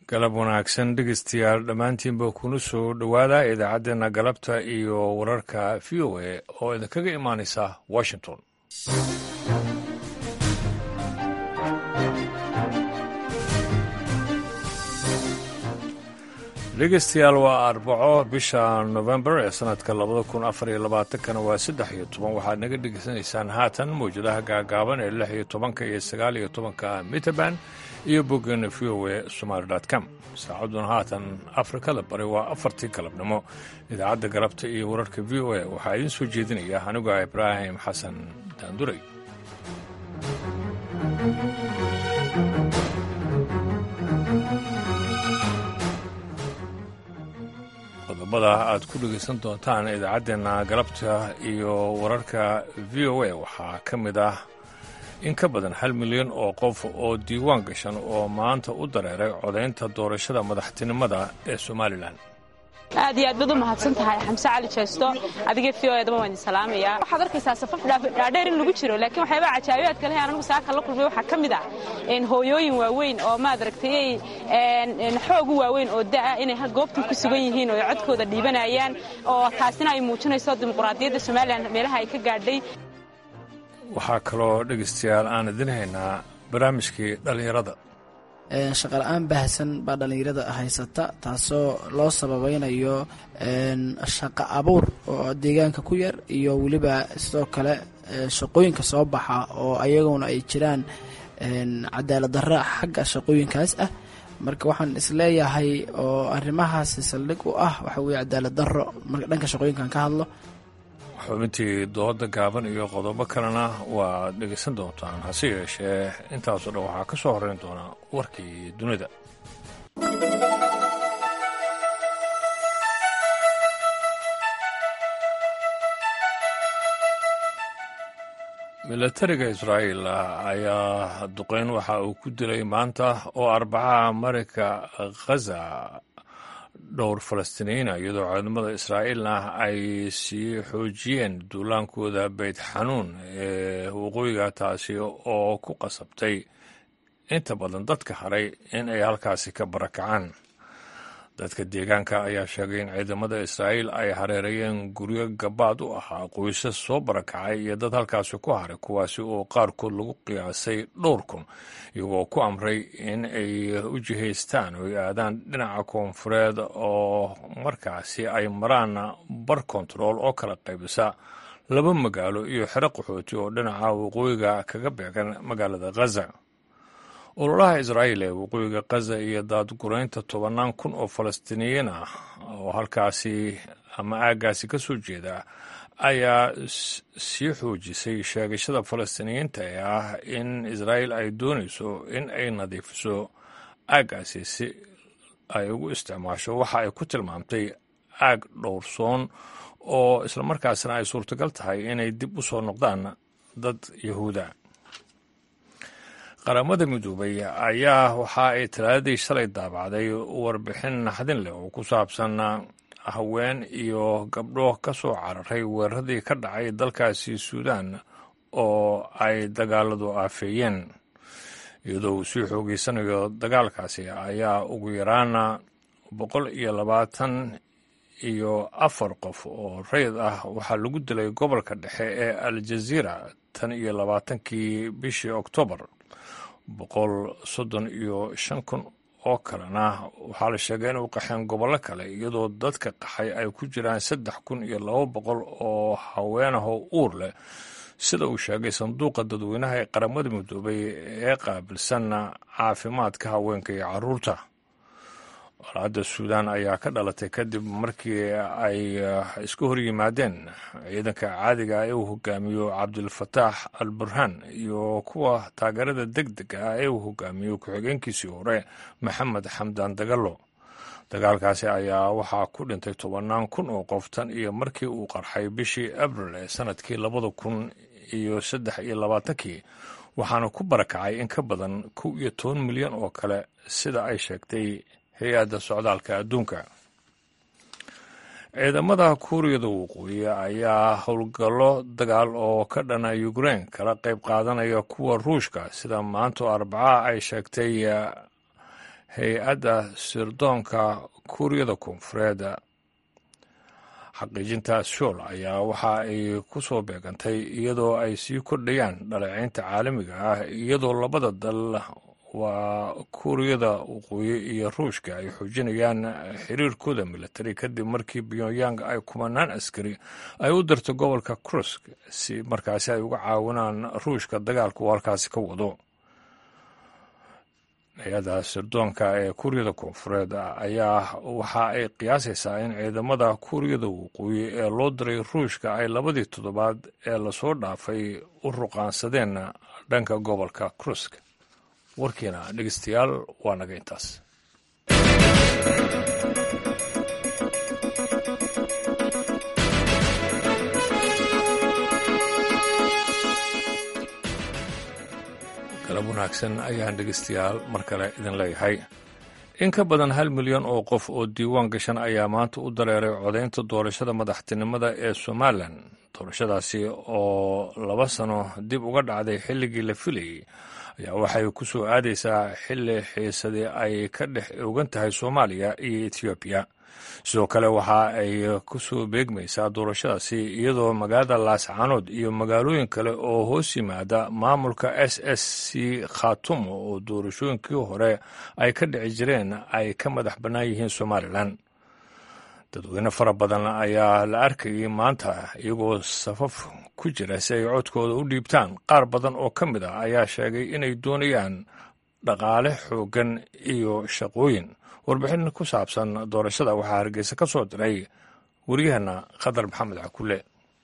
galab wanaagsan dhegeystayaal dhammaantiinba kuna soo dhowaada idaacaddeenna galabta iyo wararka v o a oo idinkaga imaanaysa washington dhegeystayaal waa arbaco bisha november ee sanadka labada kun afar iyo labaatankana waa saddex iyo toban waxaad naga dhegeysanaysaan haatan mawjadaha gaagaaban ee lix iyo tobanka iyo sagaal iyo tobanka mitrband iyo boggeena v o a somaali com saacadduna haatan afrikada bari waa afartii galabnimo idaacadda galabta iyo wararka v o a waxaa idiin soo jeedinaya aniga ibraahim xasan daanduray qodobada aad ku dhegaysan doontaan idaacaddeenna galabta iyo wararka v o a waxaa ka mid ah in ka badan hal milyan oo qof oo diiwaan gashan oo maanta u dareeray codaynta doorashada madaxtinimada ee somalilan aad iyo aad baad u mahadsan tahay xamse cali jeesto adiga v o edaba waan idin salaamayaa waxaad arkaysaa safaf dhaadheer in lagu jiro laakiin waxyaabaa cajaabiyaadka leh anagu saaka la kulmay waxaa ka mid ah hooyooyin waaweyn oo maad aragtay xoog u waaweyn oo da'a inay goobtan ku sugan yihiin oo codkooda dhiibanayaan oo taasina ay muujinayso dimuqraadiyadda somalilan meelaha ay ka gaadhay waxaa kaloo dhegaystayaal aan idin haynaa barnaamijkii dhallinyarada shaqala-aan baahsan baa dhallinyarada haysata taasoo loo sababaynayo shaqo abuur oo deegaanka ku yar iyo weliba sidoo kale shaqooyinka soo baxa oo ayaguna ay jiraan cadaalad darra xagga shaqooyinkaas ah marka waxaan isleeyahay oo arrimahaasi saldhig u ah waxa weye cadaalad darro marka dhanka shaqooyinkan ka hadlo xubintii dooda gaaban iyo qodobo kalena waad dhegaysan doontaan hase yeeshee intaasoo dhan waxaa ka soo horrayn doonaa warkii dunida milatariga israa'iil ayaa duqeyn waxa uu ku dilay maanta oo arbacaha marayka khaza dhowr falastiiniyiina iyadoo ciidamada israa'iilna ay sii xoojiyeen duulaankooda beyt xanuun ee waqooyiga taasi oo ku qasabtay inta badan dadka haray in ay halkaasi ka barakacaan dadka deegaanka ayaa sheegay in ciidamada israa'iil ay hareerayeen guryo gabaad u ahaa qoysas soo barakacay iyo dad halkaasi ku haray kuwaasi oo qaarkood lagu qiyaasay dhowr kun iyagoo ku amray in ay u jihaystaan oo ay aadaan dhinaca koonfureed oo markaasi ay maraan bar kontarool oo kala qaybisa laba magaalo iyo xero qaxooti oo dhinaca waqooyiga kaga beegan magaalada khaza ololaha israa'iil ee waqooyiga khaza iyo daadguraynta tobannaan kun oo falastiiniyiin ah oo halkaasi ama aaggaasi ka soo jeeda ayaa sii xoojisay sheegashada falastiiniyiinta ee ah in israa'iil ay doonayso in ay nadiifiso aaggaasi si ay ugu isticmaasho waxa ay ku tilmaamtay aag dhowrsoon oo islamarkaasina ay suurtagal tahay inay dib u soo noqdaan dad yahuuda qaramada midoobay ayaa waxa ay talaadadii shalay daabacday warbixin naxdin leh oo ku saabsan haween iyo gabdho ka soo cararay weeraradii ka dhacay dalkaasi suudaan oo ay dagaaladu aafeeyeen iyadoo uu sii xoogeysanayo dagaalkaasi ayaa ugu yaraana boqol iyo labaatan iyo afar qof oo rayid ah waxaa lagu dilay gobolka dhexe ee aljaziira tan iyo labaatankii bishii oktoobar boqol soddon iyo shan kun oo kalena waxaa la sheegay inuu qaxeen gobollo kale iyadoo dadka qaxay ay ku jiraan saddex kun iyo laba boqol oo haweenahoo uur leh sida uu sheegay sanduuqa dadweynaha ee qaramada midoobay ee qaabilsanna caafimaadka haweenka iyo carruurta walaadda suudaan ayaa ka dhalatay kadib markii ay isku hor yimaadeen ciidanka caadiga ee uu hogaamiyo cabdilfataax al burhaan iyo kuwa taageerada deg dega ah ee uu hogaamiyo ku-xigeenkiisii hore maxamed xamdan dagalo dagaalkaasi ayaa waxaa ku dhintay tobannaan kun oo qof tan iyo markii uu qarxay bishii abril ee sanadkii labada kun iyo saddex iyo labaatankii waxaana ku barakacay in ka badan kow iyo toban milyan oo kale sida ay sheegtay hay-adda socdaalka adduunka ciidamada kuuriyada waqooyi ayaa howlgallo dagaal oo ka dhana ukrein kala qayb qaadanaya kuwa ruushka sida maanto arbaca ay sheegtay hay-adda sirdoonka kuuriyada koonfureed xaqiijintaas shool ayaa waxa ay ku soo beegantay iyadoo ay sii kordhayaan dhaleeceynta caalamiga ah iyadoo labada dal waa kuuriyada waqooyi iyo ruushka ay xoojinayaan xiriirkooda militari kadib markii pyongyang ay kumanaan askari ay u dirto gobolka krusk si markaasi ay uga caawinaan ruushka dagaalka uu halkaasi ka wado hay-adda sirdoonka ee kuuriyada koonfureed ayaa waxa ay qiyaasaysaa in ciidamada kuuriyada waqooyi ee loo diray ruushka ay labadii toddobaad ee lasoo dhaafay u ruqaansadeen dhanka gobolka krusk warkiina dhegeystayaal waa naga intaas galab wanaagsan ayaan dhegeystayaal mar kale idin leeyahay in ka badan hal milyan oo qof oo diiwaan gashan ayaa maanta u dareeray codaynta doorashada madaxtinimada ee somalilan doorashadaasi oo laba sano dib uga dhacday xilligii la filayey ayaa waxay ku soo aadaysaa xilli xiisadii ay ka dhex ogan tahay soomaaliya iyo etoobiya sidoo kale waxa ay ku soo beegmaysaa doorashadaasi iyadoo magaalada laascaanood iyo magaalooyin kale oo hoos yimaada maamulka s s c khatumo oo doorashooyinkii hore ay ka dhici jireen ay ka madax bannaan yihiin somalilan dadweyne fara badan ayaa la arkayay maanta iyagoo safaf ku jira si ay codkooda u dhiibtaan qaar badan oo ka mid ah ayaa sheegay inay doonayaan dhaqaale xooggan iyo shaqooyin warbixin ku saabsan doorashada waxaa hargeysa ka soo diray waryaheena khadar maxamed cakule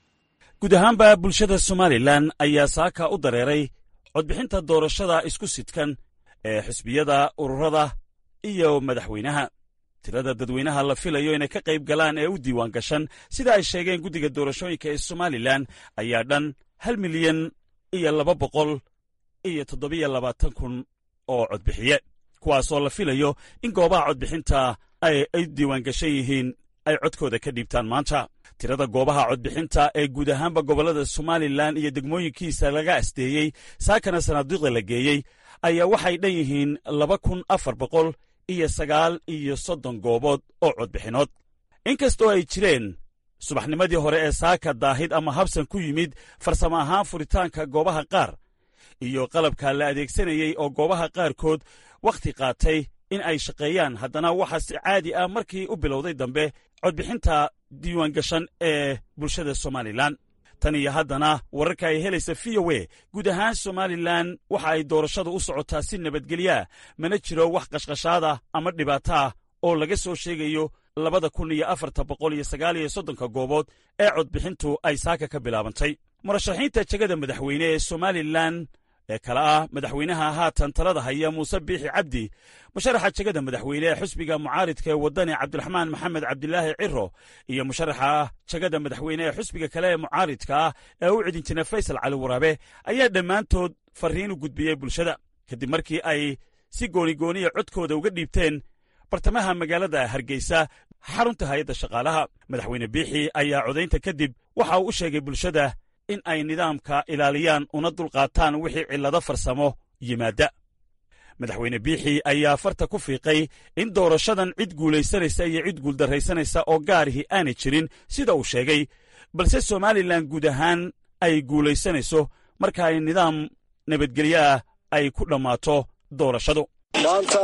guud ahaanba bulshada somalilan ayaa saaka u dareeray codbixinta doorashada isku sidkan ee xisbiyada ururada iyo madaxweynaha tirada dadweynaha la filayo inay ka qayb galaan ee u diiwaan gashan sida ay sheegeen guddiga doorashooyinka ee somalilan ayaa dhan hal milyan iyo laba boqol iyo toddobiyo labaatan kun oo codbixiye kuwaasoo la filayo in goobaha codbixinta ay ay diiwaan gashan yihiin ay codkooda ka dhiibtaan maanta tirada goobaha codbixinta ee guud ahaanba gobollada somalilan iyo degmooyinkiisa laga asdeeyey saakana sanaaduuqda la geeyey ayaa waxay dhan yihiin laba kun afar boqol iyo sagaal iyo soddon goobood oo codbixinood inkastoo ay jireen subaxnimadii hore ee saaka daahid ama habsan ku yimid farsamo ahaan furitaanka goobaha qaar iyo qalabka la adeegsanayey oo goobaha qaarkood wakhti qaatay in ay shaqeeyaan haddana waxaa si caadi ah markii u bilowday dambe codbixinta diiwaangashan ee bulshada somalilan tan iyo haddana wararka ay helaysa v o e guud ahaan somalilan waxa ay doorashadu u socotaa si nabadgelyaa mana jiro wax qashqashaada ama dhibaato ah oo laga soo sheegayo labada kun iyo afarta boqol iyo sagaal iyo soddonka goobood ee codbixintu ay saaka ka bilaabantay murashaxiinta jegada madaxweyne ee somalilan ee kale ah madaxweynaha haatan talada haya muuse biixi cabdi musharaxa jegada madaxweyne ee xusbiga mucaaridka ee waddani cabdiraxmaan maxamed cabdilaahi ciro iyo musharaxa jegada madaxweyne ee xusbiga kale ee mucaaridka ah ee u cidin jira faysal cali waraabe ayaa dhammaantood farriin u gudbiyey bulshada kadib markii ay si goonigooniya codkooda uga dhiibteen bartamaha magaalada hargeysa xarunta hay-adda shaqaalaha madaxweyne biixi ayaa codaynta kadib waxa uu u sheegay bulshada in ay nidaamka ilaaliyaan una dulqaataan wixii cillado farsamo yimaadda madaxweyne biixi ayaa farta ku fiiqay in doorashadan cid guulaysanaysa iyo cid guuldarraysanaysa oo gaarihii aanay jirin sida uu sheegay balse somalilan guud ahaan ay guulaysanayso marka ay nidaam nabadgelyo ah ay ku dhammaato doorashadu maanta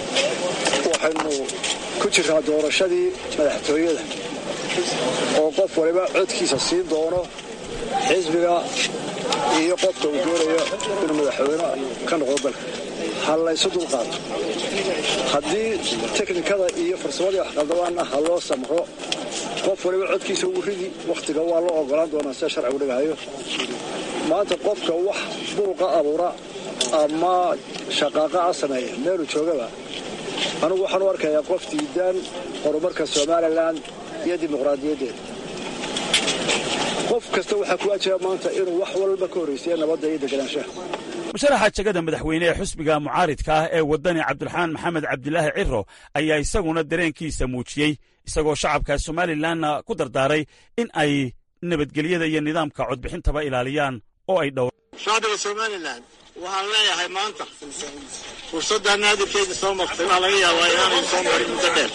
waxaynu ku jirnaa doorashadii madaxtooyada oo qof waliba codkiisa siin doono xisbiga iyo qofka uu doonayo inuu madaxweyne ka noqdo dalka ha laysu dulqaato haddii teknikada iyo farsamadii waxqaldabaanna ha loo samro qof waliba codkiisa ugu ridi wakhtiga waa loo ogolaan doonaa sida sharcigu dhigahayo maanta qofka wax buuqa abuura ama shaqaaqa a sameeya meeluu joogaba anugu waxaan u arkayaa qof diidaan horumarka somalilan iyo dimuqraadiyaddeeda qof kasta waxaa ku ajaba maanta inuu wax walba ka horraysiya nabadda iyo deganaanshaha musharaxa jegada madaxweyne ee xusbiga mucaaridka ah ee waddani cabdiraxmaan maxamed cabdilaahi ciro ayaa isaguna dareenkiisa muujiyey isagoo shacabka somalilanna ku dardaaray in ay nabadgelyada iyo nidaamka codbixintaba ilaaliyaan oo ay dhow shacbiga somalilan waxaan leeyahay maanta fursaddaa naadirkeeda soo martay waxaa laga yaabaa inaanay soo marin muddo dheer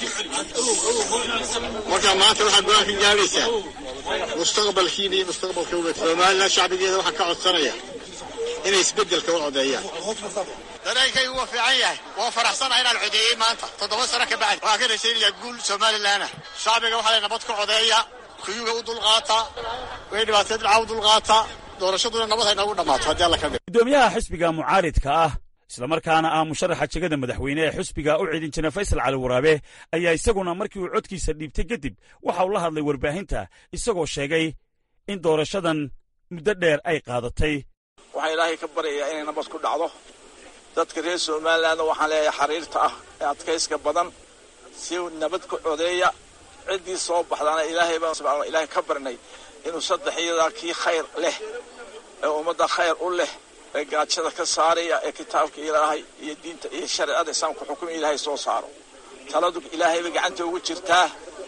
marka maanta waxaad go-aan ka gaadhaysaa mustaqbalkiina iyo mustaqbalka ubad somalilan shacbigeeda waxaa ka codsanaya inay isbeddelka u codeeyaan dareenkaygu waa fiican yahay waa faraxsanaha inaan codeeyey maanta toddoba sano ka bacdi waxaan ka rajaynayaa guul somalilan ah shacbiga waxaa lay nabad ku codeeya kuyuga u dulqaata way dhibaateed dhaca u dulqaata doorashaduna nabad hay noogu dhammaato haddii alla ka dhig gudoomiyaha xisbiga mucaaridka ah islamarkaana ah musharaxa jegada madaxweyne ee xisbiga u cidin jira faysal cali waraabe ayaa isaguna markii uu codkiisa dhiibtay kadib waxa uu la hadlay warbaahinta isagoo sheegay in doorashadan muddo dheer ay qaadatay waxaan ilaahay ka baryayaa inay nabad ku dhacdo dadka reer somalilandna waxaan leeyahay xariirta ah ee adkayska badan si nabad ku codeeya ciddii soo baxdaana ilaahay baan subxana ilaahay ka barnay inuu saddex iyadaa kii khayr leh ee ummadda khayr u leh ee gaajada ka saaraya ee kitaabka ilaahay iyo diinta iyo shareecada islaamka xukumi ilaahay soo saaro taladu ilaahayba gacanta ugu jirtaa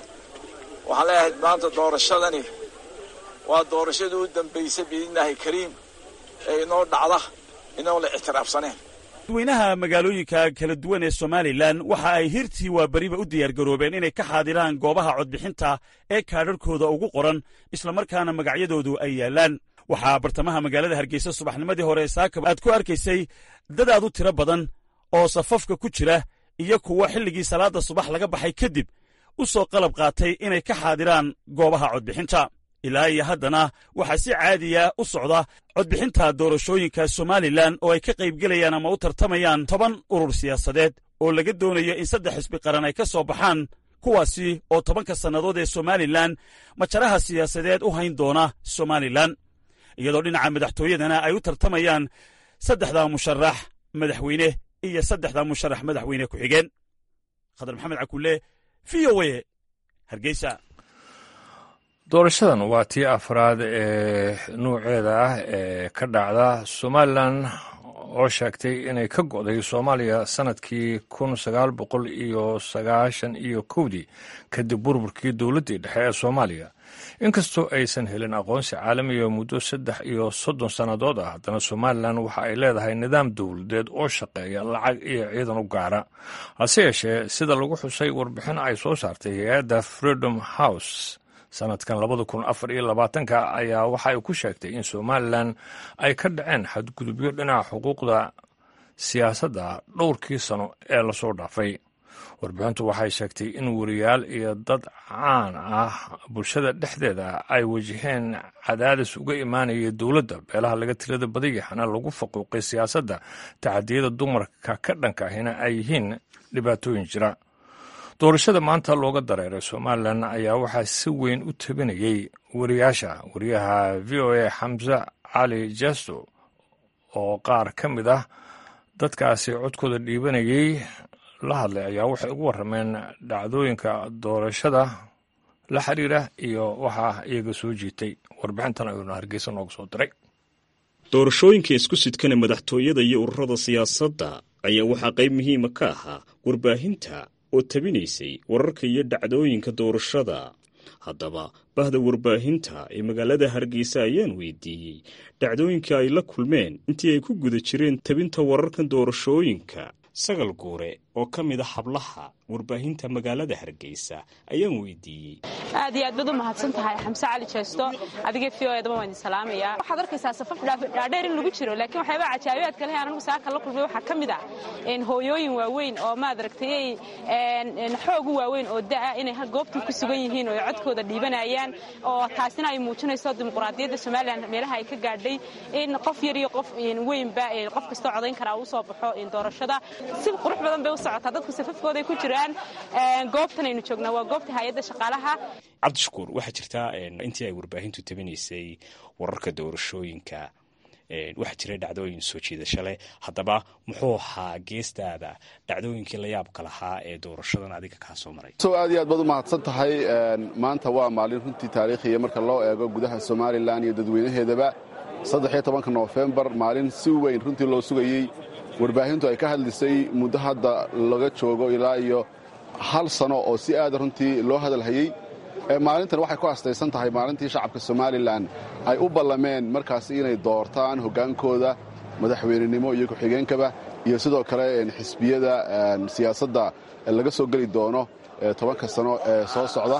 waxaan leeyahay maanta doorashadani waa doorashadii u dambaysay biidnillaahi kariim ee inoo dhacda inoo la ictiraafsaneen dadweynaha magaalooyinka kala duwan ee somalilan waxa ay hirtii waa beriba u diyaargaroobeen inay ka xaadiraan goobaha codbixinta ee kaadharhkooda ugu qoran islamarkaana magacyadoodu ay yaallaan waxaa bartamaha magaalada hargeysa subaxnimadii hore saakab aad ku arkaysay dad aad u tiro badan oo safafka ku jira iyo kuwa xilligii salaadda subax laga baxay kadib u soo qalab qaatay inay ka xaadiraan goobaha codbixinta ilaa iyo haddana waxaa si caadiya u socda codbixinta doorashooyinka somalilan oo ay ka qaybgelayaan ama u tartamayaan toban urur siyaasadeed oo laga doonayo in saddex xisbi qaran ay ka soo baxaan kuwaasi oo tobanka sannadood ee somalilan majaraha siyaasadeed u hayn doona somalilan iyadoo dhinaca madaxtooyadana ay u tartamayaan saddexda musharax madaxweyne iyo saddexda musharax madaxweyne ku-xigeen khadar maxamed cakulle v o a hargeysa doorashadan waa tii afraad ee nuuceeda ah ee ka dhacda somalilan oo sheegtay inay ka go'day soomaaliya sannadkii kun sagaal boqol iyo sagaashan iyo kowdii kadib burburkii dowladdii dhexe ee soomaaliya inkastoo aysan helin aqoonsi caalamiga muddo saddex iyo soddon sannadood ah haddana somalilan waxa ay leedahay nidaam dowladeed oo shaqeeya lacag iyo ciidan u gaara hase yeeshee sida lagu xusay warbixin ay soo saartay hay-adda freedom house sanadkan labada kun afar iyo labaatanka ayaa waxa ay ku sheegtay in somalilan ay ka dhaceen xadgudubyo dhinaca xuquuqda siyaasadda dhowrkii sano ee lasoo dhaafay warbixintu waxay sheegtay in wariyaal iyo dad caan ah bulshada dhexdeeda ay wajaheen cadaadis uga imaanaya dowladda beelaha laga tirada badayahana lagu faquuqay siyaasadda taxadiyada dumarka ka dhanka ahina ay yihiin dhibaatooyin jira doorashada maanta looga dareeray somalilan ayaa waxaa si weyn u tabinayey wariyaasha wariyaha v o a xamse cali jesto oo qaar ka mid ah dadkaasi codkooda dhiibanayey la hadlay ayaa waxay ugu warrameen dhacdooyinka doorashada la xiriira iyo waxaa iyaga soo jiitay warbixintan ayuuna hargeysa nooga soo diray doorashooyinka isku sidkana madaxtooyada iyo ururada siyaasadda ayaa waxaa qayb muhiima ka ahaa warbaahinta oo tabinaysay wararka iyo dhacdooyinka doorashada haddaba bahda warbaahinta ee magaalada hargeysa ayaan weydiiyey dhacdooyinka ay la kulmeen intii ay ku guda jireen tabinta wararkan doorashooyinka sagal guure oo ka mid a hablaha warbaahinta magaalada hargeysa ayaan weydiiyey aad iyo aad baad u mahadsan tahay xamse cali jeesto adiga v o edaba waan idin salaamayaa waxaad arkaysaa safaf dhaadheer in lagu jiro laakiin waxyaabaa cajaabiyaadka leh anagu saaka la kulmay waxaa ka mid ah hooyooyin waaweyn oo maad aragtay xoog u waaweyn oo da'a inay goobtii ku sugan yihiin oo codkooda dhiibanayaan oo taasina ay muujinayso dimuqraadiyadda somalilan meelaha ay ka gaadhay in qof yar iyo qof weynba qof kastoo codayn karaa uu soo baxo doorashada si qurux badan bay u socotaa dadku safafkooday ku jiraan goobtan aynu joognaa waa goobta hay-adda shaqaalaha cabdishakuur waxaa jirtaa intii ay warbaahintu tabinaysay wararka doorashooyinka waxaa jira dhacdooyin soo jiidasho leh haddaba muxuu ahaa geestaada dhacdooyinkii la yaabka lahaa ee doorashadan adiga kaa soo maray so aad iyo aad baad u mahadsan tahay maanta waa maalin runtii taariikhiya marka loo eego gudaha somalilan iyo dadweynaheedaba saddexiyo tobanka noofembar maalin si weyn runtii loo sugayey warbaahintu ay ka hadlisay muddo hadda laga joogo ilaa iyo hal sano oo si aada runtii loo hadalhayey maalintan waxay ku astaysan tahay maalintii shacabka somalilan ay u ballameen markaasi inay doortaan hoggaankooda madaxweynenimo iyo ku-xigeenkaba iyo sidoo kale xisbiyada siyaasadda laga soo geli doono tobanka sano ee soo socda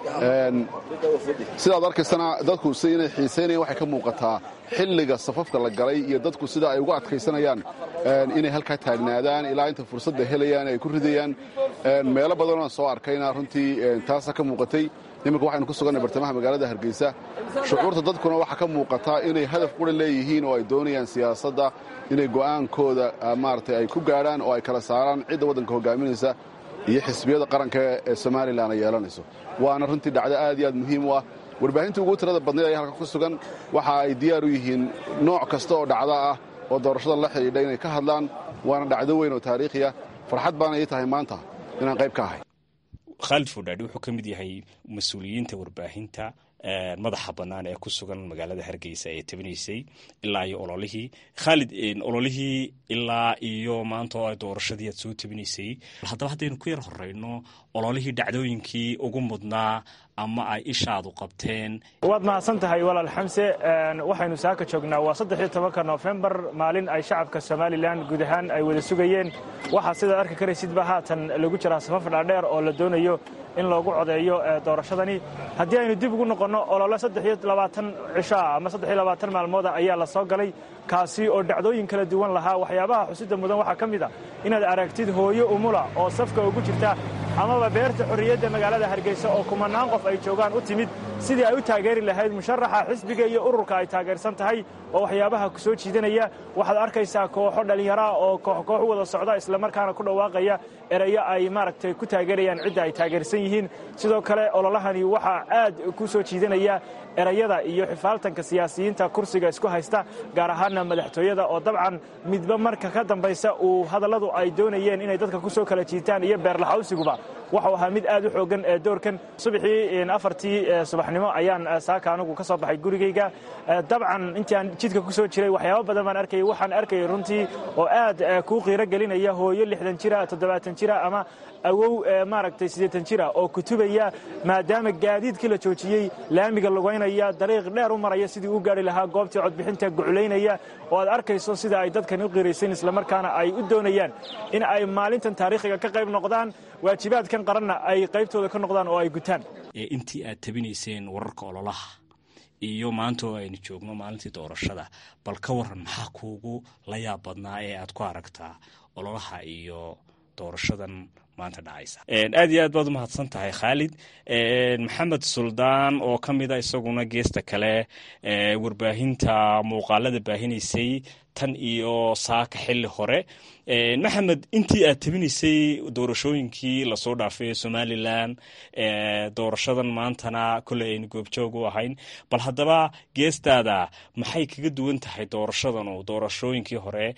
sidaad arkaysana dadku si inay xiisaynayan waxay ka muuqataa xilliga safafka la galay iyo dadku sida ay ugu adkaysanayaan inay halkaa taagnaadaan ilaa inta fursadda helayaan ay ku ridayaan meelo badanoo soo arkayna runtii taasa ka muuqatay iminka waxaynu ku sugannay bartamaha magaalada hargeysa shucuurta dadkuna waxaa ka muuqataa inay hadaf qura leeyihiin oo ay doonayaan siyaasadda inay go'aankooda maaragtay ay ku gaadhaan oo ay kala saaraan cidda waddanka hogaaminaysa iyo xisbiyada qaranka ee somalilan ay yeelanayso waana runtii dhacdo aad iyo aad muhiim u ah warbaahintii ugu tirada badnayd ayaa halka ku sugan waxa ay diyaar u yihiin nooc kasta oo dhacdo ah oo doorashada la xidhiidha inay ka hadlaan waana dhacdo weyn oo taariikhiya farxad baana ii tahay maanta inaan qayb ka ahay khaalid fodhaadhi wuxuu ka mid yahay mas-uuliyiinta warbaahinta madaxa bannaan ee ku sugan magaalada hargeysa ee tabinaysay ilaa iyo ololihii khaalid ololihii ilaa iyo maanta oo ay doorashadii aad soo tabinaysay haddaba haddaynu ku yar horeyno ololihii dhacdooyinkii ugu mudnaa ama ay ishaadu qabteen waad mahadsan tahay walaal xamse waxaynu saaka joognaa waa saddexiyo tobanka noofembar maalin ay shacabka somalilan guud ahaan ay wada sugayeen waxaa sidaad arki karaysidba haatan lagu jiraa safaf dhaadheer oo la doonayo in loogu codeeyo doorashadani haddii aynu dib ugu noqonno olole saddexiyo labaatan cishoa ama saddexiyo labaatan maalmooda ayaa la soo galay kaasi oo dhacdooyin kala duwan lahaa waxyaabaha xusida mudan waxaa ka mid a inaad aragtid hooyo umula oo safka ugu jirta amaba beerta xorriyadda magaalada hargeysa oo kumanaan qof ay joogaan u timid sidii ay u taageeri lahayd musharaxa xisbiga iyo ururka ay taageersan tahay oo waxyaabaha ku soo jiidanaya waxaad arkaysaa kooxo dhallinyaraa oo kooxkoox wada socda islamarkaana ku dhawaaqaya erayo ay maaragtay ku taageerayaan cidda ay taageersan yihiin sidoo kale ololahani waxaa aad ku soo jiidanaya erayada iyo xifaaltanka siyaasiyiinta kursiga isku haysta gaar ahaana madaxtooyada oo dabcan midba marka ka dambaysa uu hadalladu ay doonayeen inay dadka ku soo kala jiitaan iyo beerlaxawsiguba waxuu ahaa mid aad u xoogan ee doorkan subaxii afartii subaxnimo ayaan saaka anugu ka soo baxay gurigayga dabcan intii aan jidka ku soo jiray waxyaaba badan baan arkayay waxaan arkayay runtii oo aad kuu qiiro gelinaya hooyo lixdan jira toddobaatan jira ama awow maaragtay siddeetan jira oo kutubaya maadaama gaadiidkii la joojiyey laamiga lugaynaya dariiq dheer u maraya sidii u gaari lahaa goobtii codbixinta guculaynaya oo aad arkayso sida ay dadkani u qiiraysan islamarkaana ay u doonayaan in ay maalintan taariikhiga ka qayb noqdaan waajibaadkan qaranna ay qaybtooda ka noqdaan oo ay gutaan intii aad tabinayseen wararka ololaha iyo maanta oo aynu joogno maalintii doorashada bal ka waran maxaa kuugu la yaab badnaa ee aad ku aragtaa ololaha iyo doorashadan maanta dhacaysa aad iyo aad baad u mahadsan tahay khaalid maxamed suldaan oo ka mid a isaguna geesta kale warbaahinta muuqaalada baahinaysay tan iyo saaka xili hore maxamed intii aad tabinaysay doorashooyinkii lasoo dhaafay somalilan doorashadan maantana koley aynu goobjoog u ahayn bal haddaba geestaada maxay kaga duwan tahay doorashadan oo doorashooyinkii hore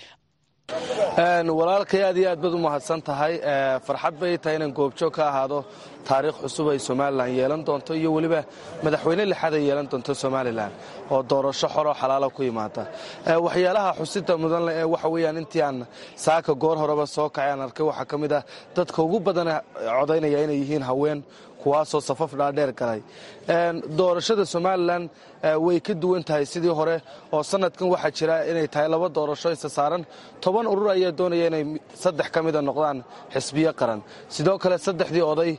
walaalkay aad iyo aad baad u mahadsan tahay farxad bay tahay inaan goobjoog ka ahaado taariikh cusub ay somalilan yeelan doonto iyo weliba madaxweyne lixaad ay yeelan doonto somalilan oo doorasho xoroo xalaala ku yimaada waxyaalaha xusida mudanle ee waxa weyaan intii aan saaka goor horeba soo kacay aan arkay waxaa ka mid ah dadka ugu badan codaynaya inay yihiin haween kuwaasoo safaf dhaadheer galay doorashada somalilan way ka duwan tahay sidii hore oo sanadkan waxaa jira inay tahay laba doorasho isa saaran toban urur ayaa doonaya inay saddex ka mida noqdaan xisbiyo qaran sidoo kale saddexdii oday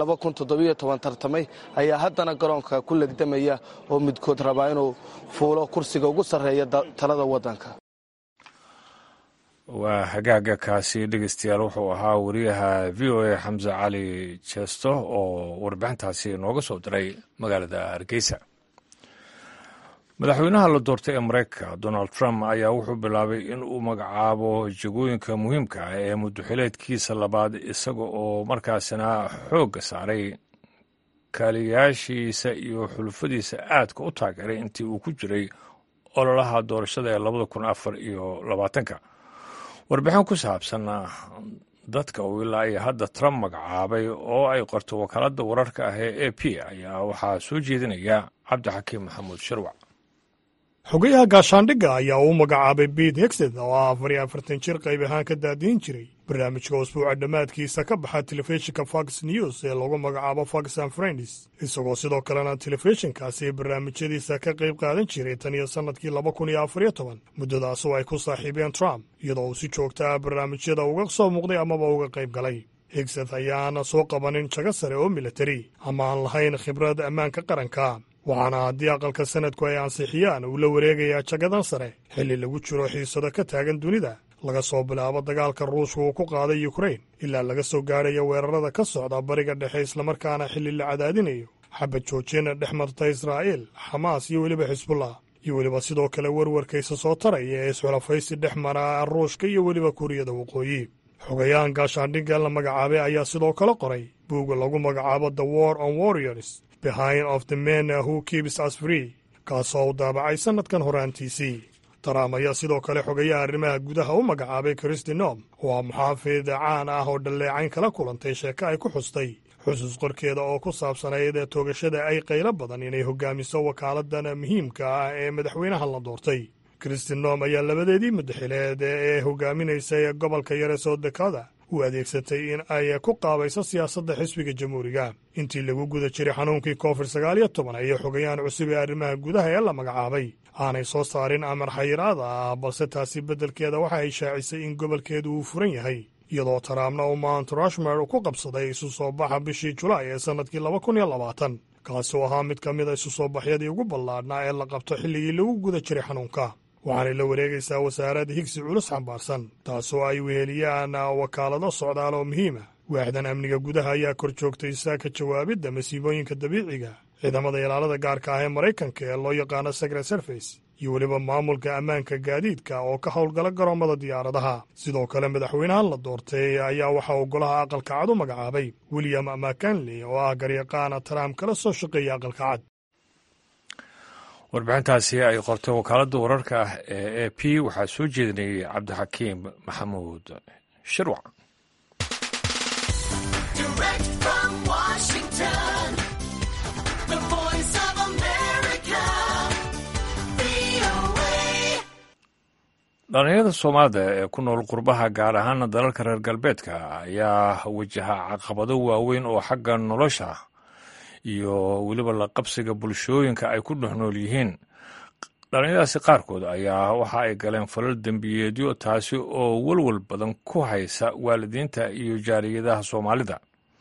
ee tartamay ayaa haddana garoonka ku legdamaya oo midkood rabaa inuu fuulo kursiga ugu sarreeya talada waddanka waa hagaaga kaasi dhegeystayaal wuxuu ahaa wariyaha v o a xamse cali jeesto oo warbixintaasi nooga soo diray magaalada hargeysa madaxweynaha la doortay ee mareykanka donald trump ayaa wuxuu bilaabay in uu magacaabo jagooyinka muhiimka ah ee muddoxileedkiisa labaad isaga oo markaasina xoogga saaray kaaliyaashiisa iyo xulufadiisa aadka u taageeray intii uu ku jiray ololaha doorashada ee labada kun afar iyo labaatanka warbixin ku saabsan dadka uu ilaa iyo hadda trump magacaabay oo ay qorto wakaaladda wararka ah ee a p ayaa waxaa soo jeedinaya cabdixakiim maxamuud shirwac xogayaha gaashaandhigga ayaa uu magacaabay bete hexed oo ah afar iyo afartan jir qayb ahaan ka daadiin jiray barnaamijka usbuuca dhammaadkiisa ka baxa telefishinka fox news ee lagu magacaabo fox and friends isagoo sidoo kalena telefishinkaasi barnaamijyadiisa ka qayb qaadan jiray tan iyo sannadkii laba kun iyo afar iyo toban muddadaasoo ay ku saaxiibeen trump iyadoo uu si joogta ah barnaamijyada uga soo muuqday amaba uga qayb galay higseth ayaana soo qabanin jago sare oo militari ama aan lahayn khibrad ammaanka qaranka waxaana haddii aqalka sanadku ay ansixiyaan uu la wareegayaa jagadan sare xilli lagu jiro xiisado ka taagan dunida laga soo bilaabo dagaalka ruushka uu ku qaaday yukrain ilaa laga soo gaadhayo weerarada ka socda bariga dhexe islamarkaana xilli la cadaadinayo xabad joojina dhex marta israa'iil xamaas iyo weliba xisbullah iyo weliba sidoo kale werwarkaysa soo taraya ee isxulafaysi dhex mara ruushka iyo weliba kuuriyada waqooyi xogayahan gaashaandhigga la magacaabay ayaa sidoo kale qoray buugga lagu magacaabo the war on warriors behind of the men who keeps us free kaasoo u daabacay sannadkan horaantiisii taraam ayaa sidoo kale xogayaha arrimaha gudaha u magacaabay kristi nom oo ah muxaafid caan ah oo dhalleecayn kala kulantay sheeko ay ku xustay xusuus qorkeeda oo ku saabsanayd ee toogashada ay qaylo badan inay hogaamiso wakaaladdan muhiimka ah ee madaxweynaha la doortay kristi nom ayaa labadeedii madaxileed ee hogaaminaysay gobolka yare soo dekada u adeegsatay in ay ku qaabayso siyaasadda xisbiga jamhuuriga intii lagu guda jiray xanuunkii koofid sagaal iyo toban ayay xogayahan cusub ee arrimaha gudaha ee la magacaabay aanay soo saarin amar xayiraada ah balse taasi beddelkeeda waxa ay shaacisay in gobolkeedu uu furan yahay iyadoo taraamna uu mount rushmer ku qabsaday isu soo baxa bishii julaay ee sannadkii laba kun iyo labaatan kaasi oo ahaa mid ka mid a isu soo baxyadii ugu ballaadhnaa ee la qabto xilligii lagu guda jiray xanuunka waxaanay la wareegaysaa wasaaradda higsi culus xambaarsan taasoo ay weheliyaan wakaalado socdaal oo muhiima waaxdan amniga gudaha ayaa kor joogtaysa ka jawaabidda masiibooyinka dabiiciga ciidamada ilaalada gaarka ah ee maraykanka ee loo yaqaano secret service iyo weliba maamulka ammaanka gaadiidka oo ka howlgala garoommada diyaaradaha sidoo kale madaxweynahan la doortay ayaa waxaa uu golaha aqalka cad u magacaabay william makanley oo ah garyaqaana trump kala soo shaqeeya aqalka cad warbixintaasi ay qortay wakaaladda wararka ah ee a p waxaa soo jeedinayay cabdixakiim maxamuud shirwac dhalinyarada soomaalida ee ku nool qurbaha gaar ahaana dalalka reer galbeedka ayaa wajaha caqabado waaweyn oo xagga nolosha iyo weliba la qabsiga bulshooyinka ay ku dhex nool yihiin dhalinyaradaasi qaarkood ayaa waxa ay galeen falal dembiyeedyo taasi oo welwel badan ku haysa waalidiinta iyo jaariyadaha soomaalida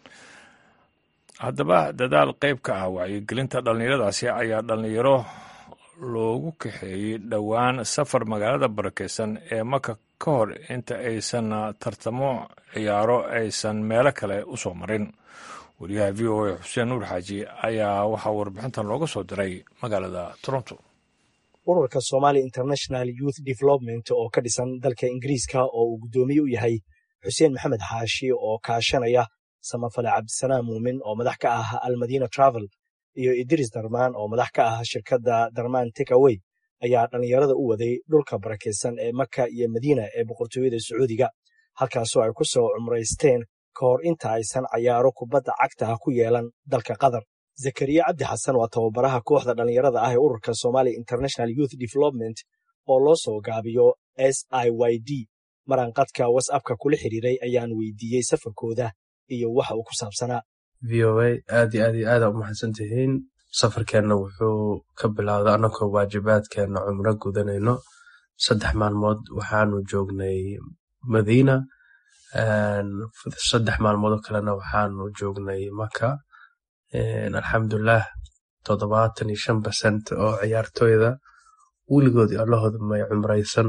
haddaba dadaal qayb ka ah wacyigelinta dhallinyaradaasi ayaa dhallinyaro loogu kaxeeyey dhowaan safar magaalada barakeysan ee maka ka hor inta aysan tartamo ciyaaro aysan meelo kale u soo marin wariyaha v o a xuseen nuur xaaji ayaa waxaa warbixintan looga soo diray magaalada toronto ururka somali international youth development oo ka dhisan dalka ingiriiska oo uu guddoomiye u yahay xuseen maxamed xaashi oo kaashanaya samafale cabdisalaam muumin oo madax ka ah almadina travel iyo idris darmaan oo madax ka ah shirkadda darmaan takawey ayaa dhallinyarada u waday dhulka barakaysan ee maka iyo madiina ee boqortooyada sacuudiga halkaasoo ay ku soo cumraysteen ka hor inta aysan cayaaro kubadda cagta ah ku yeelan dalka qatar zakariya cabdi xasan waa tababaraha kooxda dhallinyarada ah ee ururka somali international youth development oo loo soo gaabiyo s i y d maranqadka wasapka kula xiriiray ayaan weydiiyey safarkooda iyo waxa uu ku saabsanaa v o a aad iyo aad iyo aada u mahadsan tihiin safarkeenna wuxuu ka bilowda annagoo waajibaadkeenna cumro gudanayno saddex maalmood waxaanu joognay madiina saddex maalmoodoo kalena waxaanu joognay maka alxamdulilah toddobaatan iyo shan percent oo ciyaartooyda weligood allahooda may cumraysan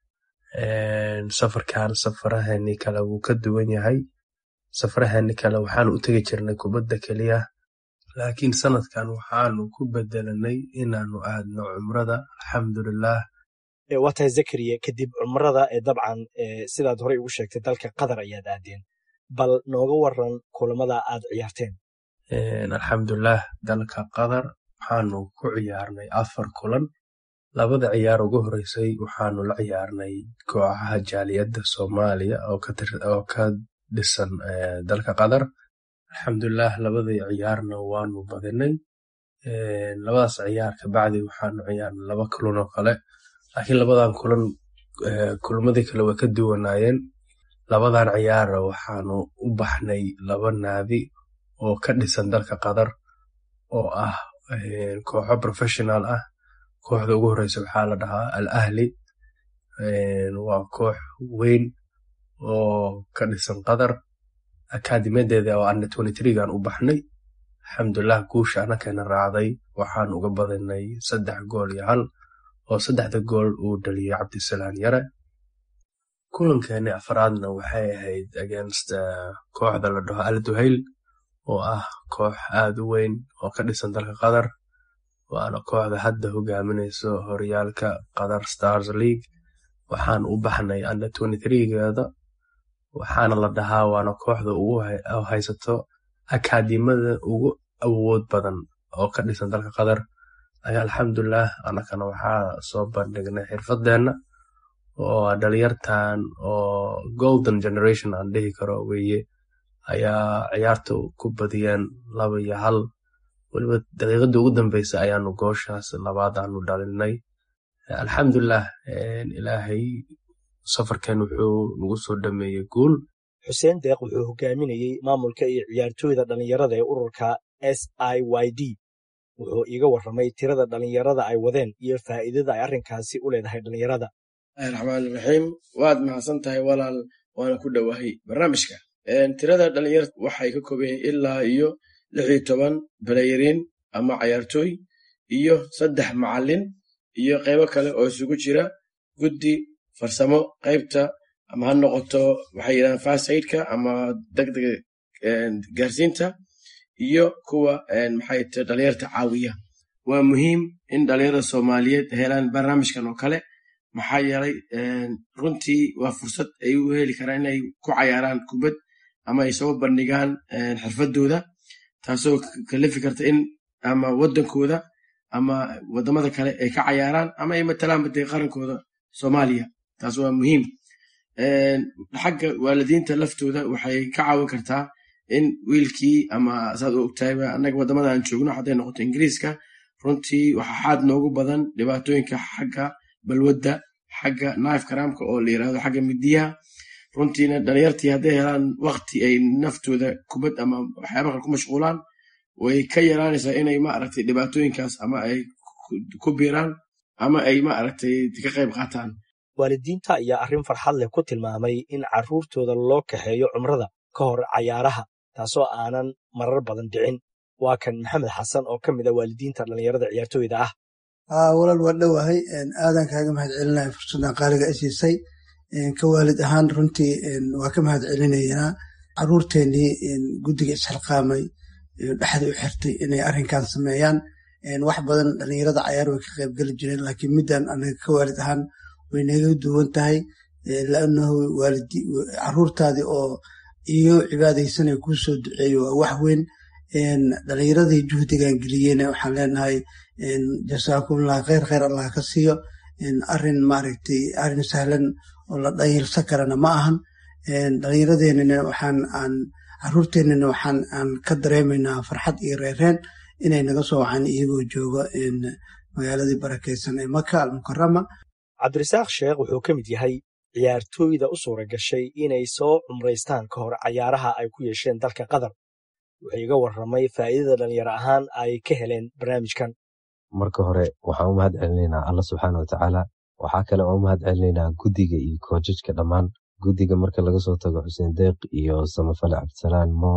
safarkan safaraheenii kale wuu ka duwan yahay safaraheenii kale waxaanu u tegi jirnay kubadda keliya laakiin sanadkan waxaanu ku bedelanay inaanu aadno cumrada alxamdulilah waa tahay zakariya kadib cumrada ee dabcan sidaad horey ugu sheegtay dalka qatar ayaad aadeen bal nooga waran kulamada aad ciyaarteen alxamdulilah dalka qatar waxaanu ku ciyaarnay afar kulan labada ciyaar ugu horeysay waxaanu la ciyaarnay kooxaha jaaliyadda soomaaliya oo ka dhisan dalka qatar alxamdulilah labadii ciyaarna waanu badinay labadaas ciyaar kabacdi waxaanu ciyaarnay laba kulan oo kale laakiin labadan kulan kulmadii kale way ka duwanaayeen labadan ciyaara waxaanu u baxnay laba naadi oo ka dhisan dalka qatar oo ah kooxo professional ah kooxda ugu horeysa waxaa la dhahaa al ahli waa koox weyn oo ka dhisan qatar akaadimadeeda oo ana gan u baxnay alxamdulilah guusha anakeena raacday waxaan uga badinay saddex gool iyo hal oo saddexda gool uu dhaliyey cabdisalaan yare kulankeeni afraadna waxay ahayd against kooxda la dhaho al duhayl oo ah koox aad u weyn oo ka dhisan dalka qatar waana kooxda hadda hogaaminayso horyaalka qatar stars league waxaan u baxnay under geeda waxaana la dhahaa waana kooxda ugu haysato akaadimada ugu awood badan oo ka dhisan dalka qatar alxamdulilah anakana waxaa soo bandhignay xirfadeenna oo dhalinyartan oo golden generation aan dhihi karo weye ayaa ciyaarta ku badiyeen laba iyo hal weliba daqiiqadii ugu dambeysa ayaanu gooshaas labaad aanu dhalinay alxamdulilah ilaahay safarkeen wuxuu nagu soo dhameeyey guul xuseen deeq wuxuu hogaaminayey maamulka iyo ciyaartooyda dhallinyarada ee ururka s i y d wuxuu iiga warramay tirada dhallinyarada ay wadeen iyo faa'iidada ay arrinkaasi u leedahay dhallinyarada raxmaaniraxiim waad mahadsan tahay walaal waana ku dhowahay barnaamijka tirada dhalinyarada waxay ka kooban yihiin ilaa iyo lix iyo toban balayariin ama cayaartooy iyo saddex macalin iyo qaybo kale oo isugu jira guddi farsamo qaybta ama ha noqoto waxay yidhahdaan fasaidka ama degdega gaarsiinta iyo kuwa maxay tahay dhalinyarta caawiya waa muhiim in dhalinyarada soomaaliyeed helaan barnaamijkan oo kale maxaa yeelay runtii waa fursad ay u heli karaan inay ku cayaaraan kubad ama ay soo bandhigaan xirfadooda taasoo kalifi karta in ama wadankooda ama wadamada kale ay ka cayaaraan ama ay matalaan badee qarankooda soomaaliya taas waa muhiim xagga waalidiinta laftooda waxay ka caawin kartaa in wiilkii ama saad u ogtahay annaga wadamada aan joogno hadday noqoto ingiriiska runtii waxaa xaad noogu badan dhibaatooyinka xagga balwadda xagga naif karaamka oo la yirahdo xagga midiyaha runtiina dhalinyartii hadday helaan wakti ay naftooda kubad ama waxyaaba kale ku mashquulaan way ka yaraanaysaa inay maaragtay dhibaatooyinkaas ama ay ku biiraan ama ay maaragtay ka qayb qaataan waalidiinta ayaa arrin farxad leh ku tilmaamay in carruurtooda loo kaxeeyo cumrada ka hor cayaaraha taasoo aanan marar badan dhicin waa kan maxamed xasan oo ka mid a waalidiinta dhallinyarada ciyaartooyda ah walaal waa dhowahay aadan kaaga mahad celinaya fursaddan qaaliga isiisay ka waalid ahaan runtii waa ka mahad celinaynaa caruurteennii guddiga isxilqaamay dhexda u xirtay inay arrinkan sameeyaan wax badan dhallinyarada cayaar way ka qaybgeli jireen laakiin middan anaga ka waalid ahaan way naga duwan tahay laannahu caruurtaadii oo iyo cibaadaysanay kuu soo duceeyo waa wax weyn dhalinyaradii juhdigan geliyeen waxaan leenahay jasaakumullah kheyr kheyr allah ka siiyo arin maaragtay arin sahlan oo la dhayilsan karana ma ahan dhalinyaradeenana waxaan aan caruurteenana waxaan aan ka dareemaynaa farxad iyo reereen inay naga soo wacaan iyagoo jooga magaaladii barakeysan ee maka almukarama cabdirasaaq sheekh wuxuu ka mid yahay ciyaartooyda u suura gashay inay soo cumraystaan ka hor cayaaraha ay ku yeesheen dalka qatar wuxuu iga warramay faa'iidada dhalinyaro ahaan ay ka heleen barnaamijkan marka hore waxaan u mahad celinaynaa alla subxaana watacaala waxaa kale oo u mahad celinaynaa guddiga iyo koojajka dhammaan guddiga marka laga soo tago xuseen deeq iyo samafale cabdisalaan mo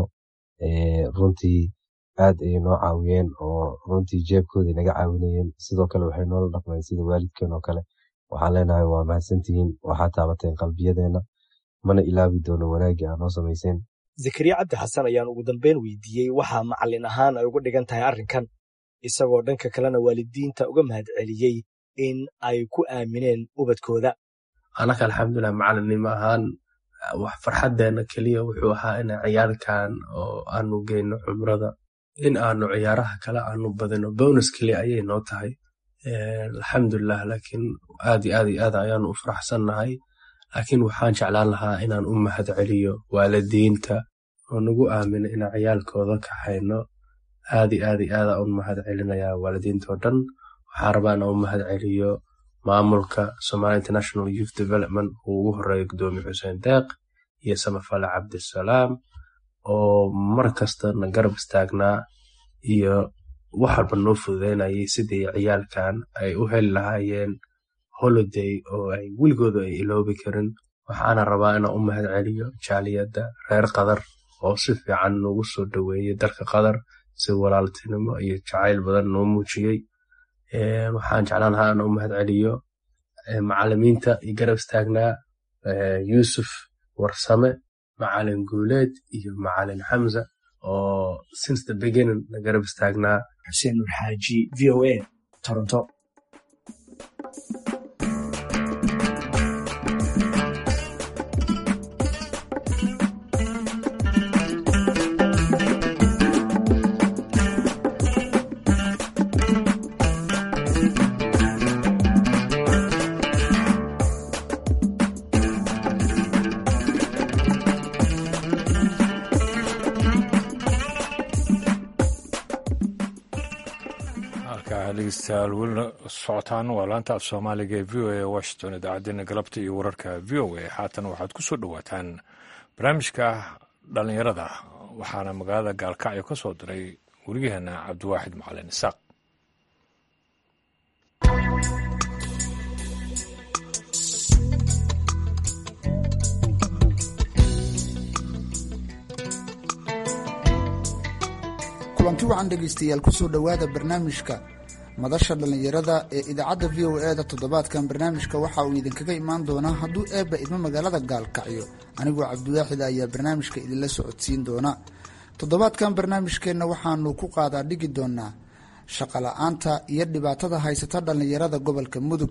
runtii aad ayay noo caawiyeen oo runtii jeebkoodii naga caawinayeen sidoo kale waxay noola dhaqmeen sida waalidkeen oo kale waxaan leenahay waa mahadsantihiin waxaa taabateen qalbiyadeenna mana ilaabi doono wanaaggii aa noo samayseen zakariya cabdi xasan ayaan ugu dambeyn weydiiyey waxaa macallin ahaan ay uga dhigan tahay arrinkan isagoo dhanka kalena waalidiinta uga mahad celiyey in ay ku aamineen ubadkooda anaka alxamdulilah macalinnimo ahaan wax farxadeena keliya wuxuu ahaa ina ciyaarkan oo aanu geyno cumrada in aanu ciyaaraha kale aanu badino bonus keliya ayay noo tahay alxamdulilah laakiin aad iyo aad iyo aad ayaanu u faraxsannahay laakiin waxaan jeclaan lahaa inaan u mahad celiyo waalidiinta oo nagu aamina inaan ciyaalkooda kaxayno aad iyo aad iyo aada u mahad celinayaa waalidiintoo dhan waxaa rabaa in u mahad celiyo maamulka Somali International Youth Development uu ugu horeeyo gudoomiye xuseen deeq iyo samafale cabdisalaam oo mar kasta na garab istaagnaa iyo wax walba noo fududeynayay sidii ciyaalkan ay u heli lahaayeen holiday oo ay weligooda ay iloobi karin waxaana rabaa inaan u mahad celiyo jaaliyadda reer qadar oo si fiican noogu soo dhoweeyey dalka qadar si walaaltinimo iyo jacayl badan noo muujiyey waxaan jeclaan lahaa inaan u mahad celiyo macalimiinta iyo garab istaagnaa yuusuf warsame macalin guuleed iyo macalin xamza oo since the beginning na garab istaagnaa xuseen nur xaaji v o a toronto dhegeystayaal welina socotaan waa laanta af soomaaliga ee v o a washington idaacaddeenna galabta iyo wararka v o a haatan waxaad ku soo dhowaataan barnaamijka dhallinyarada waxaana magaalada gaalkacyo ka soo diray weriyaheena cabdiwaaxid macalin isaaq kulanti wacan dhegaystayaal kusoo dhowaada barnaamijka madasha dhallinyarada ee idaacadda v o e da toddobaadkan barnaamijka waxa uu idinkaga imaan doonaa hadduu eebba idmo magaalada gaalkacyo anigoo cabdiwaaxid ayaa barnaamijka idinla socodsiin doona toddobaadkan barnaamijkeenna waxaanu ku qaadaa dhigi doonaa shaqola'aanta iyo dhibaatada haysata dhallinyarada gobolka mudug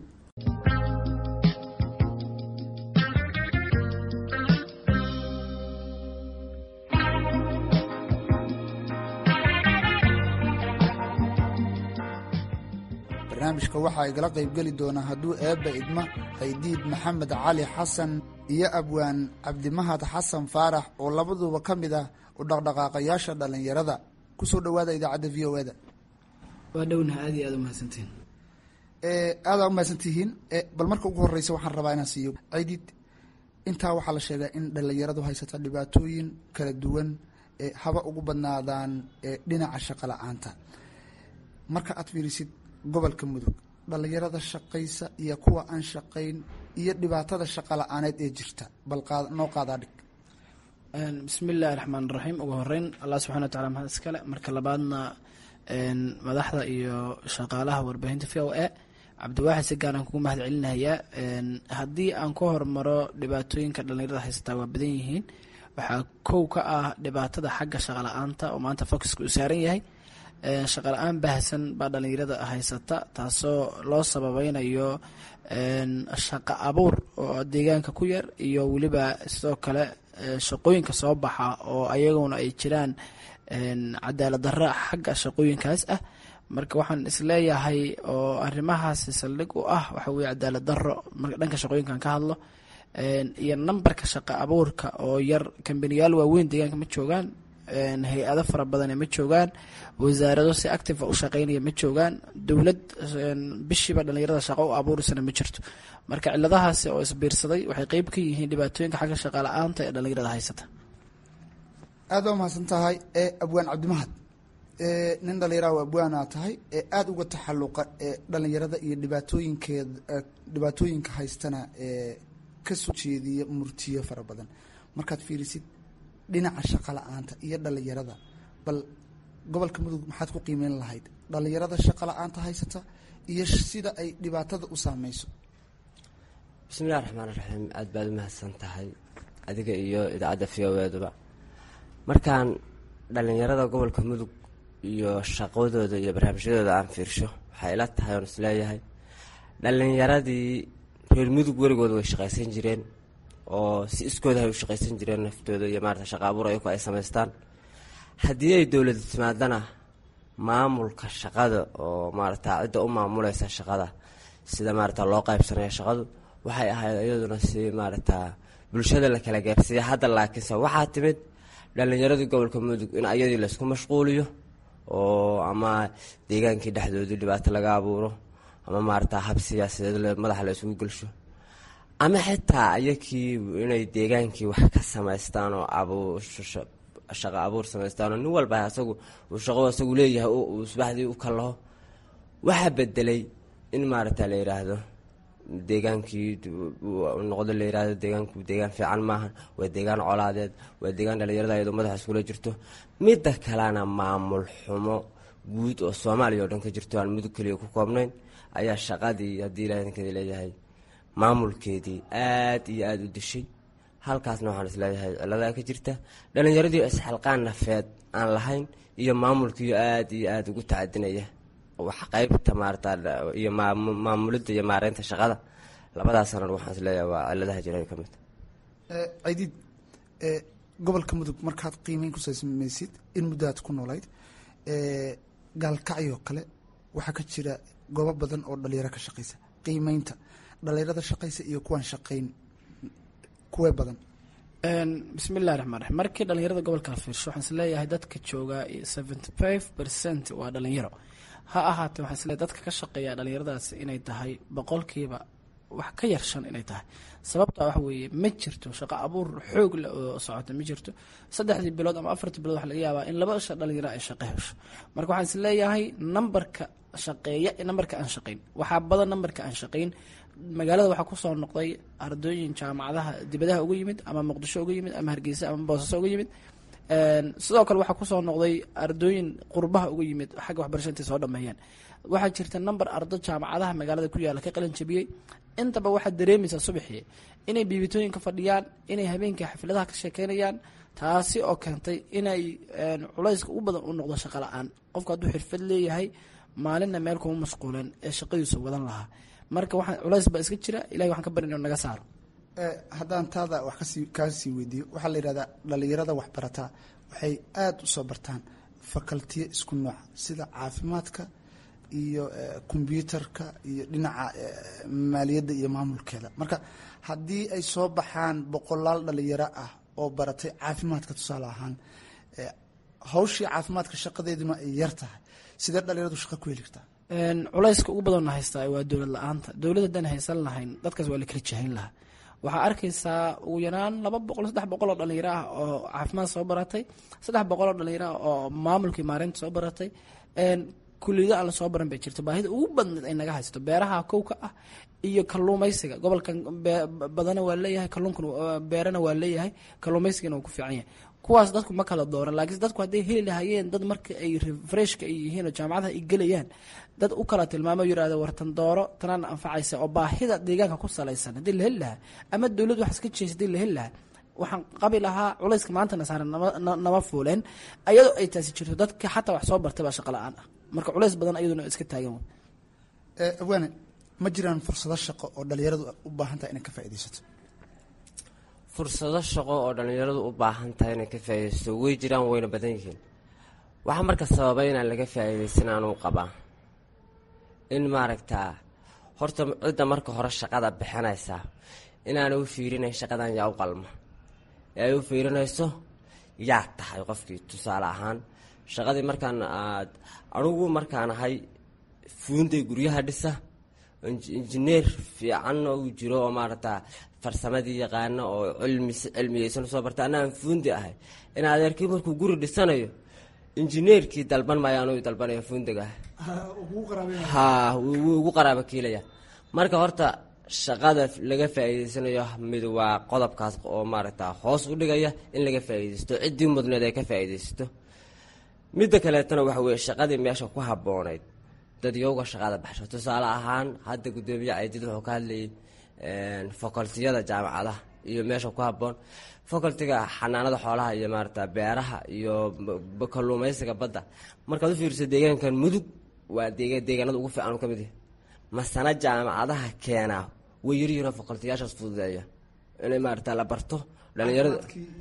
barnaamijka waxa ay gala qaybgeli doonaa hadduu eebba idma haydiid maxamed cali xasan iyo abwaan cabdimahad xasan faarax oo labaduba ka mid ah u dhaqdhaqaaqayaasha dhallinyarada kusoo dhowaada idaacadda v o e da waa dhownaha aad iyo aad umahadsantihiin aadaa umahadsantihiin bal marka ugu horeysa waxaan rabaa inaan siiyo cidiid intaa waxaa la sheegaa in dhallinyaradu haysata dhibaatooyin kala duwan haba ugu badnaadaan dhinaca shaqo la-aanta marka aad fiirisid gobolka mudug dhallinyarada shaqaysa iyo kuwa aan shaqayn iyo dhibaatada shaqa la-aaneed ee jirta bal noo qaadaa dhig bismi illaahi raxmaan raxiim ugu horeyn allah subxana wa tacala mahad iskale marka labaadna madaxda iyo shaqaalaha warbaahinta v o a cabdiwaaxid si gaaraan kugu mahad celinayaa haddii aan ka hormaro dhibaatooyinka dhallinyarada haysataa waa badan yihiin waxaa kow ka ah dhibaatada xagga shaqa la-aanta oo maanta focuska uu saaran yahay shaqa la-aan baahsan baa dhallinyarada haysata taasoo loo sababeynayo shaqa abuur oo deegaanka ku yar iyo weliba sidoo kale shaqooyinka soo baxa oo ayaguna ay jiraan cadaalad darra xagga shaqooyinkaas ah marka waxaan isleeyahay oo arrimahaasi saldhig u ah waxa weye cadaalad darro marka dhanka shaqooyinkan ka hadlo iyo nambarka shaqa abuurka oo yar kambaniyaal waaweyn deegaanka ma joogaan hay-ado fara badane ma joogaan wasaarado si active u shaqeynaya ma joogaan dowlad bishiiba dhallinyarada shaqo u abuurisana ma jirto marka ciladahaasi oo isbiirsaday waxay qeyb ka yihiin dhibaatooyinka xagga shaqa la-aanta ee dhallinyarada haysata aad waa mahadsan tahay abwaan cabdimahad nin dhallinyaraha abwaana tahay ee aada uga taxaluqa dhalinyarada iyo dhibaatooyinkeed dhibaatooyinka haystana ee kasoo jeediya murtiyo fara badan markaad fiirisid dhinaca shaqa la-aanta iyo dhallinyarada bal gobolka mudug maxaad ku qiimeyn lahayd dhallinyarada shaqa la-aanta haysata iyo sida ay dhibaatada u saameyso bismillahi raxmaan raxiim aada baad u mahadsan tahay adiga iyo idaacadda v o eduba markaan dhallinyarada gobolka mudug iyo shaqadooda iyo barnaamijyadooda aan fiirsho waxay ila tahay oon isleeyahay dhallinyaradii reer mudug weligooda way shaqaysan jireen oo si iskooda hay u shaqaysan jireen naftooda iyo maarata shaqa abuur ayaku ay samaystaan haddii ay dowlada timaadana maamulka shaqada oo maarata cidda u maamuleysa shaqada sida maarata loo qaybsanayo shaqadu waxay ahayd iyaduna si maarata bulshada la kala gaarsiiya hadda laakiinse waxaa timid dhallinyaradii gobolka mudug in ayadii laysku mashquuliyo oo ama deegaankii dhexdoodii dhibaato laga abuuro ama maarata hab siyaasadeed madaxa la isugu gelsho ama xitaa iyakii inay deegaankii wax ka samaystaan oo shaqo abuur samaystaan oo nin walba asagu uu shaqo asagu leeyahay uu subaxdii u kalaho waxaa bedelay in maarata la yidhaahdo deegaankii noqdo la yihahdo deegaanku deegaan fiican maaha waa deegaan colaadeed waa deegaan dhalinyarada iyadoo madaxa iskula jirto midda kalena maamul xumo guud oo soomaaliya oo dhan ka jirto aan mudug keliya ku koobnayn ayaa shaqadii haddii ilaah idinkeeda leeyahay maamulkeedii aad iyo aada u dishay halkaasna waxaan isleeyahay ciladaa ka jirta dhalinyaradii isxalqaan nafeed aan lahayn iyo maamulkiiyo aada iyo aada ugu tacadinaya wax qeybta maarata iyo maamulidda iyo maareynta shaqada labadaas sanan waxaan isleeyahay waa ciladaha jira ka mid cidiid gobolka mudug markaad qiimeyn ku samaysid in muddaad ku noolayd gaalkacyoo kale waxaa ka jira goobo badan oo dhalinyaro ka shaqaysa qiimeynta dhalinyarada shaqaysa iyo kuwaan shaqayn kuwee badan bismi illahi raxmaan raxiim markii dhalinyarada gobolka la fiirsho waxaan isleeyahay dadka joogaa seventy five percent waa dhalinyaro ha ahaatee waxaan isleeyahay dadka ka shaqeeya dhalinyaradaasi inay tahay boqolkiiba wax ka yar shan inay tahay sababta waxa weeye ma jirto shaqo abuur xoog leh oo socota ma jirto saddexdii bilood ama afartii bilood waxa laga yaabaa in laba sha dhalinyaro ay shaqo hesho marka waxaan isleeyahay nambarka shaqeeya nambarka aan shaqayn waxaa badan nambarka aan shaqayn magaalada waxaa kusoo noqday ardooyin jaamacadaha dibadaha uga yimid ama muqdisho uga yimid ama hargeysa ama boosaaso uga yimid sidoo kale waxaa kusoo noqday ardooyin qurbaha uga yimid xagga waxbarasha intay soo dhameeyeen waxaa jirta number ardo jaamacadaha magaalada ku yaalla ka qalin jabiyey intaba waxaad dareemaysaa subaxii inay biibitooyinka fadhiyaan inay habeenkii xafladaha ka sheekeynayaan taasi oo keentay inay culayska ugu badan u noqdo shaqo la-aan qofku hadduu xirfad leeyahay maalinna meel kuma mashquuleen ee shaqadiisu wadan lahaa marka waxaa culays baa iska jira ilahay waxaan ka barin inuu naga saaro haddaan taada wax kasii kaa sii weydiiyo waxaa la yidhahdaa dhalinyarada waxbarataa waxay aada u soo bartaan fakaltiyo isku nooca sida caafimaadka iyo kombyuutarka iyo dhinaca maaliyadda iyo maamulkeeda marka haddii ay soo baxaan boqolaal dhalinyaro ah oo baratay caafimaadka tusaale ahaan hawshii caafimaadka shaqadeeduna ay yar tahay sidee dhalinyaradu shaqa ku heli kartaa culayska ugu badanna haystaa waa dowlad la-aanta dowlad haddaan haysan lahayn dadkaas waa la kala jahayn lahaa waxaa arkaysaa ugu yaraan laba boqol saddex boqol oo dhalinyaro ah oo caafimaad soo baratay saddex boqol oo dhalinyaro ah oo maamulkii maareynta soo baratay kuliyado aan lasoo baran bay jirto baahida ugu badneed ay naga haysto beeraha kowka ah iyo kaluumaysiga gobolkan badana waa leeyahay kaluunkana beerana waa leeyahay kaluumaysigana waa ku fiican yahay kuwaas dadku ma kala dooran laakiin dadku hadday heli lahaayeen dad marka ay refreshka ay yihiin oo jaamacadaha ay gelayaan dad u kala tilmaamo yirahdo wartan dooro tanaan anfacaysa oo baahida deegaanka ku salaysan haddii la heli lahaa ama dowlad wax iska jeesa hadii la heli lahaa waxaan qabi lahaa culayska maantana saaran nama fuuleen ayadoo ay taasi jirto dadka xataa wax soo bartay baa shaqa la-aan ah marka culays badan ayaduna iska taagan awaane ma jiraan fursado shaqo oo dhalinyaradu u baahan tahay inay ka faaidaysato fursado shaqo oo dhallinyaradu u baahan tahay inay ka faaidaysto way jiraan wayna badan yihiin waxaa marka sababay inaan laga faa'iidaysan anuu qabaa in maaragtaa horta cidda marka hore shaqada bixinaysaa inaana u fiirinayn shaqadan yaa u qalma ee ay u fiirinayso yaa tahay qofkii tusaale ahaan shaqadii markaan aad anugu markaan ahay fuunday guryaha dhisa injineer fiican oo jiro oo maaragtaa farsamadii yaqaano oo cilmi cilmiyeysan soo barta anaan fuundi ahay in adeerkii markuu guri dhisanayo injineerkii dalban maayo anuu dalbanaya fuundiga ah ha wuu ugu qaraaba kiilaya marka horta shaqada laga faa'iideysanayo mid waa qodobkaas oo maaragta hoos u dhigaya in laga faa'iideysto ciddii mudneed ay ka faa'iideysato midda kaleetana waxa weye shaqadii meesha ku habboonayd dadyowga shaqada baxsho tusaale ahaan hadda guddoomiye caydid wuxuu ka hadlayay facultiyada jaamacadaha iyo meesha ku habboon facultiga xanaanada xoolaha iyo maarata beeraha iyo kalluumaysiga badda markaad u fiiriso deegaankan mudug waa deegaanada ugu fiican u ka mid yahay masana jaamacadaha keenaa way yaryihiinoo facultiyaashaas fududeeya inay maarata la barto dhalinyarada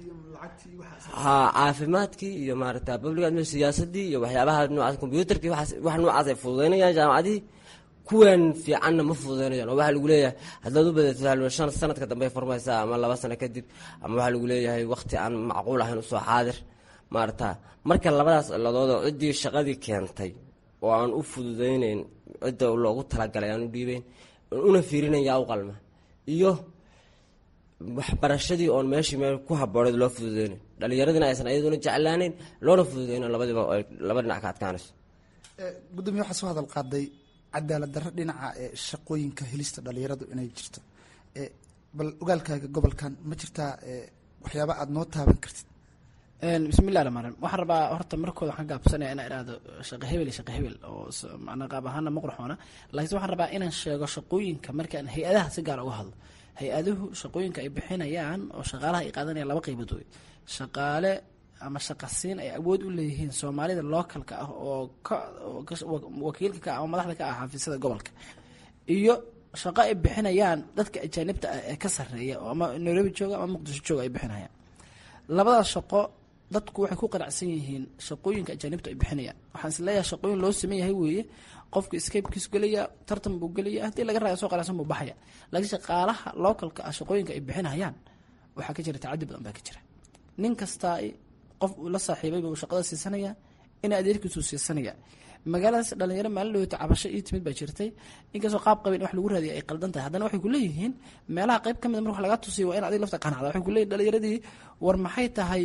ha caafimaadkii iyo maarata public admin siyaasadii iyo waxyaabaha noocaas combyuutarkii wax noocaas ay fududeynayaan jaamacadihii kuwan fiicanna ma fududeynayaan oo waxaa lagu leeyahay haddaad u badato shan sanadka dambe furmaysaa ama laba sano kadib ama waxaa lagu leeyahay waqti aan macquul ahayn usoo xaadir maarata marka labadaas ciladood oo ciddii shaqadii keentay oo aan u fududayneyn cidda loogu talagalay aan u dhiibeyn una fiirinayn yaa u qalma iyo waxbarashadii oon meeshii meel ku habooneed loo fududeynayn dhallinyaradina aysan ayaduna jeclaaneyn loona fududeyno labadiiba ay laba dhinac ka adkaanayso gudoomiye waxaa soo hadal qaaday cadaalad darro dhinaca ee shaqooyinka helista dhalinyaradu inay jirto bal ogaalkaaga gobolkan ma jirtaa waxyaaba aada noo taaban kartid bismillahi rahmaan rahiim waxaan rabaa horta markooda waxaan gaabsanaya inaan idhaahdo shaqo hebel iyo shaqo hebel oo macnaa qaab ahaana ma qurxoona laakiin waxaan rabaa inaan sheego shaqooyinka markaan hay-adaha si gaar uga hadlo hay-aduhu shaqooyinka ay bixinayaan oo shaqaalaha ay qaadanayaan laba qaybood wey shaqaale ama shaqasiin ay awood u leeyihiin soomaalida localka ah oo ka wakiilka ka ah ama madaxda ka ah xafiisyada gobolka iyo shaqo ay bixinayaan dadka ajaanibta ah ee ka sarreeya oo ama nairobi jooga ama muqdisho jooga ay bixinayaan labadaas shaqo dadku waxay ku qanacsan yihiin shaqooyinka ajaanibta ay bixinayaan waxaan is leeyahay shaqooyin loo sameyn yahay weeye qofku escapekiisu gelaya tartan buu gelaya haddii laga raaga soo qanacsan buu baxaya laakiin shaqaalaha localka ah shaqooyinka ay bixinayaan waxaa ka jira tacadi badan baa ka jira nin kastaa qof uu la saaxiibay buu shaqada siisanaya in adeerkiisuu siisanaya magaaladaas dhalinyaro maalin dhaweyta cabasho ii timid baa jirtay inkastoo qaab qabin wax lagu raadiya ay qaldan tahay haddana waxay kuleeyihiin meelaha qayb ka mid mar wax laga tusiyo waa in adig lafta qanacda waxay kuleeyihin dhalinyaradii war maxay tahay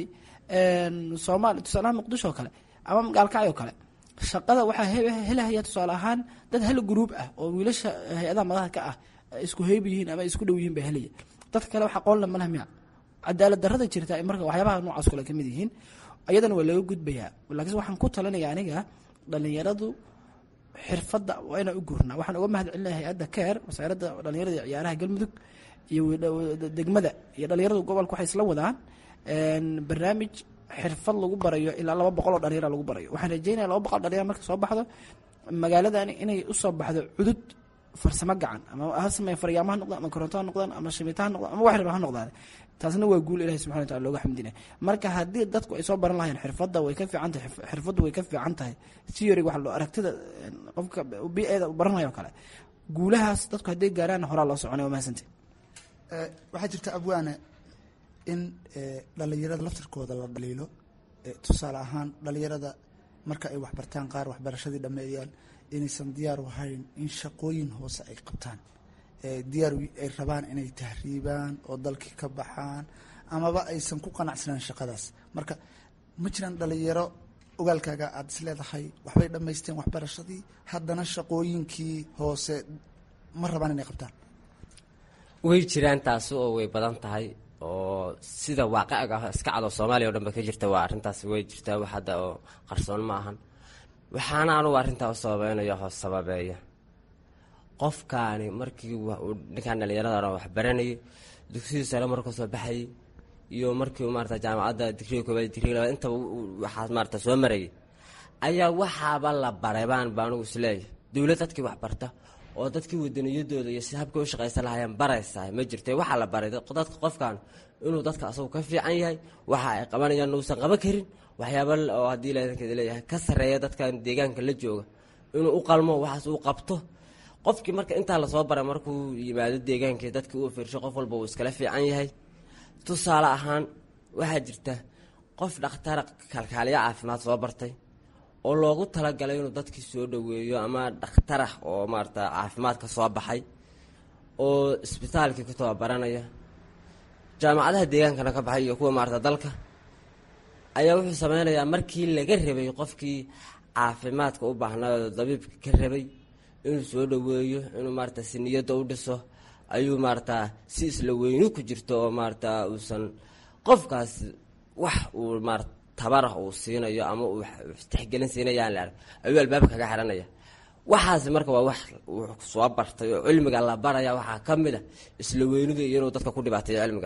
soomaali tusaalaha muqdisho oo kale ama gaalkacyo oo kale shaqada waxaa helahaya tusaale ahaan dad hal gruub ah oo wiilasha hay-adaha madaxa ka ah isku heyb yihiin ama isku dhow yihiin baa helaya dadka kale wax aqoon le malaha miya cadaalad darada jirta marka waxyaabaha noocaas kale kamid yihiin ayadana waa laga gudbayaa laakiin waxaan ku talinaya aniga dhalinyaradu xirfadda waa inaan u gurnaa waxaan uga mahad celinaya hay-adda keer wasaaradda dhalinyarada iyo ciyaaraha galmudug iyo degmada iyo dhalinyaradu gobolka waxay isla wadaan barnaamij xirfad lagu barayo ilaa laba boqol oo dhalinyara lagu barayo waxaan rajeynaya laba boqol dhalinyara marka soo baxdo magaaladani inay usoo baxdo cudud farsamo gacan ama ha sameeya faryaamo ha noqdaan ama koronto ha noqdaan ama shimita ha noqdaan ama wax raba ha noqdaan taasna waa guul ilahi subxana wataala looga xamdinaya marka haddii dadku ay soo baran lahayeen xirfadda way ka fiican tahay xirfaddu way ka fiican tahay theory wax loo aragtida qofka bi-eeda baranayo o kale guulahaas dadku hadday gaaraan horaa loo soconay waa mahadsantahy waxaa jirta abwaane in dhalinyarada laftirkooda la dhaliilo tusaale ahaan dhalinyarada marka ay waxbartaan qaar waxbarashadii dhameeyaan inaysan diyaar u ahayn in shaqooyin hoose ay qabtaan diyaar ay rabaan inay tahriibaan oo dalkii ka baxaan amaba aysan ku qanacsanaan shaqadaas marka ma jiraan dhalinyaro ogaalkaaga aada is leedahay waxbay dhammaysteen waxbarashadii haddana shaqooyinkii hoose ma rabaan inay qabtaan way jiraan taasi oo way badan tahay oo sida waaqiciga ah iska cado soomaaliya o dhan ba ka jirta waa arrintaasi way jirtaa wax hadda oo qarsoon ma ahan waxaana anugu arrintaa u sababeynayo hoos sababeeya qofkaani markii uu ninkaan dhallinyarada wax baranayay dugsigii sare markuu soo baxayay iyo markii maarata jaamacadda digriga koobaad digriga labaad intaba waxaas maarata soo marayay ayaa waxaaba la baray baan ba anugu isleeyahay dowlad dadkii wax barta oo dadkii wadaniyadooda iyo si habkay u shaqaysan lahayeen baraysaa ma jirte waxaa la baray dadka qofkan inuu dadka asagu ka fiican yahay waxa ay qabanayaan uusan qaban karin waxyaaba oo haddii ladankeeda leeyahay ka sarreeya dadkan deegaanka la jooga inuu u qalmo waxaas uu qabto qofkii marka intaa lasoo baray markuu yimaado deegaankii dadkii uu fiirsho qof walba uu iskala fiican yahay tusaale ahaan waxaa jirta qof dhakhtara kalkaaliya caafimaad soo bartay oo loogu talagalay inuu dadkii soo dhoweeyo ama dhakhtarah oo maarata caafimaad ka soo baxay oo isbitaalkii ku tababaranaya jaamacadaha deegaankana ka baxay iyo kuwa maarata dalka ayaa wuxuu sameynayaa markii laga rabay qofkii caafimaadka u baahnaa dabiibka ka rabay inuu soo dhoweeyo inuu maarata si niyadda u dhiso ayuu maarata si isla weyni ku jirto oo maarata uusan qofkaas wax uu maarata tabarah uu siinayo ama uu tixgelin siinayaan la arag ayuu albaabka kaga xiranaya waxaasi marka waa wax uu soo bartay oo cilmiga la baraya waxaa ka mid a isla weynida iyo inuu dadka ku dhibaateeyo cilmiga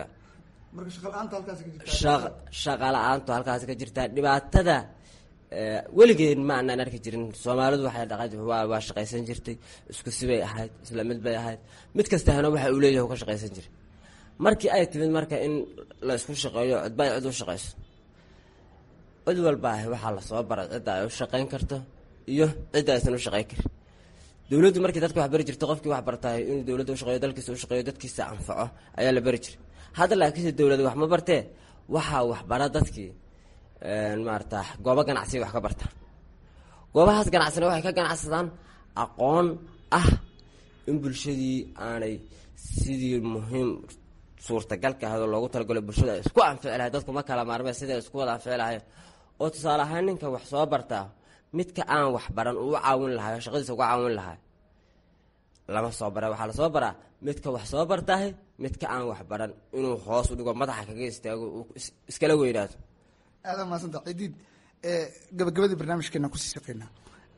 shaqa la-aantu halkaasi ka jirtaa dhibaatada weligeen ma anaan arki jirin soomaalidu waxay dhaqan waa shaqaysan jirtay isku sibay ahayd isla mid bay ahayd mid kastahana waxa uu leeyahay ka shaqaysan jiray markii ay timid marka in la isku shaqeeyo cidba ay cid u shaqayso cid walba ah waxaa lasoo baray cidda ay u shaqayn karto iyo cidda aysan u shaqayn karin dowladdu markii dadka wax bari jirtay qofkii wax bartahay inuu dowladda u shaqeeyo dalkiisa u shaqeeyo dadkiisa anfaco ayaa la bari jiray hadda laakiinse dowlada wax ma bartee waxaa waxbara dadkii maarata goobo ganacsiga wax ka bartaan goobahaas ganacsina waxay ka ganacsadaan aqoon ah in bulshadii aanay sidii muhiim suurtagalka ahadoo loogu talagalo bulshada ay isku anfici lahay dadku ma kala maarmee siday isku wada anfici lahayn oo tusaale ahaan ninka wax soo bartaa midka aan wax baran uu u caawin lahay oo shaqadiisa uga caawin lahay lama soo bara waxaa lasoo baraa midka wax soo bartahay midka aan wax baran inuu hoos u dhigo madaxa kaga istaago uu iskala weynaado aada maasanta cidiid gabagabadii barnaamijkeena kusii shaqeynaa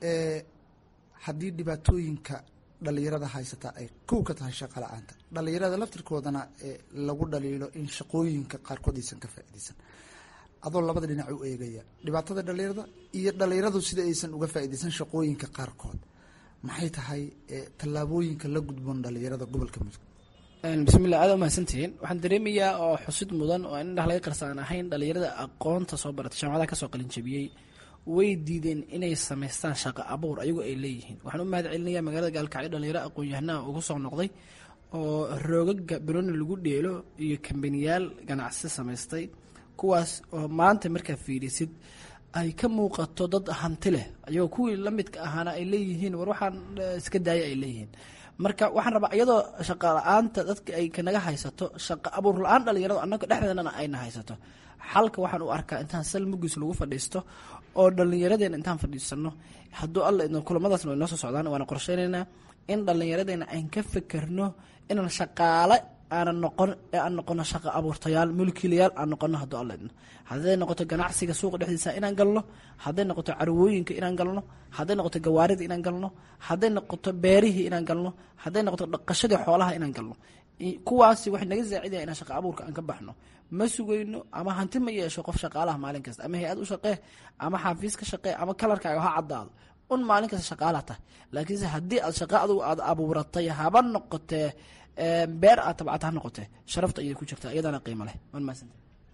haddii dhibaatooyinka dhalinyarada haysata ay kow ka tahay shaqa la-aanta dhalinyarada laftirkoodana lagu dhaliilo in shaqooyinka qaarkood aysan ka faaideysan adoo labada dhinac u eegaya dhibaatada dhalinyarada iyo dhalinyaradu sida aysan uga faaideysan shaqooyinka qaarkood maxay tahay tallaabooyinka la gudboon dhalinyarada gobolka mudug bismillah aada umahadsantihiin waxaan dareemayaa oo xusid mudan oo in indhaha laga qarsaan ahayn dhalinyarada aqoonta soo baratay jaamacadaha kasoo qalinjabiyey way diideen inay samaystaan shaqo abuur ayagoo ay leeyihiin waxaan u mahad celinayaa magaalada gaalkacyo dhalinyaro aqoon-yahanaha ugu soo noqday oo roogaga bironi lagu dheelo iyo kambaniyaal ganacsi samaystay kuwaas oo maanta markaa fiirisid ay ka muuqato dad hanti leh ayagoo kuwii la midka ahaana ay leeyihiin war waxaan iska daaya ay leeyihiin marka waxaan rabaa iyadoo shaqa la-aanta dadka ay kanaga haysato shaqa abuur la-aan dhalinyaradu annaga dhexdeedana ayna haysato xalka waxaan u arkaa intaan sal mugis lagu fadhiisto oo dhallinyaradeena intaan fadhiisano hadduu alla idno kulamadaasna way noo soo socdaan waana qorsheynaynaa in dhallinyaradeena aan ka fekerno inaan shaqaale aanan noqon ee aan noqono shaqa abuurtayaal mulkiilayaal aan noqono hadduu alla idno hadday noqoto ganacsiga suuqa dhexdiisa inaan galno hadday noqoto carwooyinka inaan galno hadday noqoto gawaarida inaan galno hadday noqoto beerihii inaan galno hadday noqoto dhaqashadii xoolaha inaan galno kuwaasi waxay naga saacidaya inaan shaqa abuurka aan ka baxno ma sugayno ama hanti ma yeesho qof shaqaalaha maalin kasta ama hay-ad u shaqee ama xaafiis ka shaqee ama kalarkaaga ha caddaado un maalin kasta shaqaalaha tahay laakiinse haddii aad shaqa adugu aad abuuratay haba noqotee beer aad tabcata ha noqotee sharafta ayay ku jirtaa iyadana qiimo leh waan mahadsanta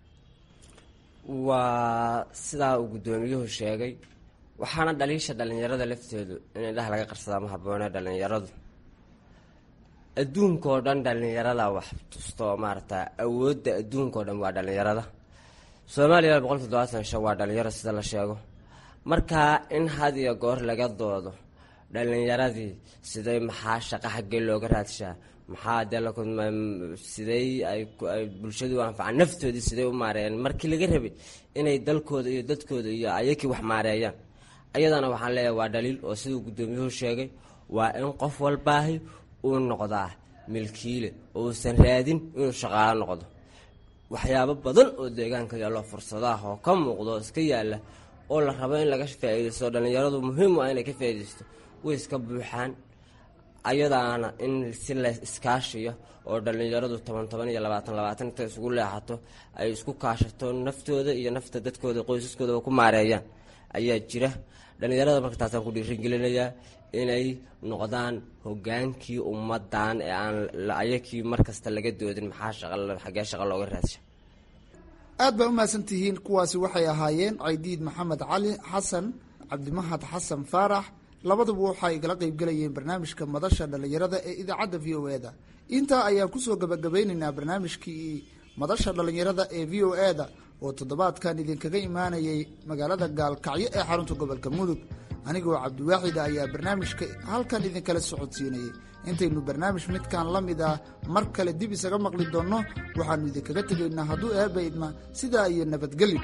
waa sidaa uu guddoomiyuhu sheegay waxaana dhaliisha dhalinyarada lafteedu in indhaha laga qarsadaa ma habboone dhalinyaradu adduunkao dhan dhalinyarada wax tusto maarata awoodda adduunkao dhan waa dhalinyarada soomaaliya boqol toddobaatan shan waa dhalinyaro sida la sheego markaa in had iyo goor laga doodo dhalinyaradii siday maxaa shaqa xaggee looga raadshaa maxaa dee sidey ay bulshadu anfacaan naftoodii siday u maareeyaan markii laga rabay inay dalkooda iyo dadkooda iyo ayakii wax maareeyaan ayadana waxaan leeyahay waa dhaliil oo siduu guddoomiyuhu sheegay waa in qof walbaahi uu noqdaa milkiile oo uusan raadin inuu shaqaalo noqdo waxyaabo badan oo deegaanka yaallo fursadaah oo ka muuqdo oo iska yaalla oo la rabo in laga faa'iidaysto dhalinyaradu muhiim waa inay ka faa'iidaysto way iska buuxaan ayadaana in si la iskaashiyo oo dhalinyaradu toban toban iyo labaatan labaatan inta isugu leexato ay isku kaashato naftooda iyo nafta dadkooda qoysaskoodaba ku maareeyaan ayaa jira dhalinyarada marka taasaan ku dhiirigelinayaa inay noqdaan hogaankii ummadan ee aan ayakii markasta laga doodin maxaa shaqxagee shaqa looga raadsha aad baa u mahadsantihiin kuwaasi waxay ahaayeen caydiid maxamed cali xasan cabdimahad xasan faarax labaduba waxay igala qeybgelayeen barnaamijka madasha dhallinyarada ee idaacadda v o e-da intaa ayaan kusoo gabagabeyneynaa barnaamijkii madasha dhallinyarada ee v o e-da oo toddobaadkan idinkaga imaanayay magaalada gaalkacyo ee xarunta gobolka mudug anigoo cabdiwaaxida ayaa barnaamijka halkan idinkala socodsiinayay intaynu barnaamij midkan la mid ah mar kale dib isaga maqli doonno waxaannu idinkaga tegaynaa hadduu eebba idma sidaa iyo nabadgelyo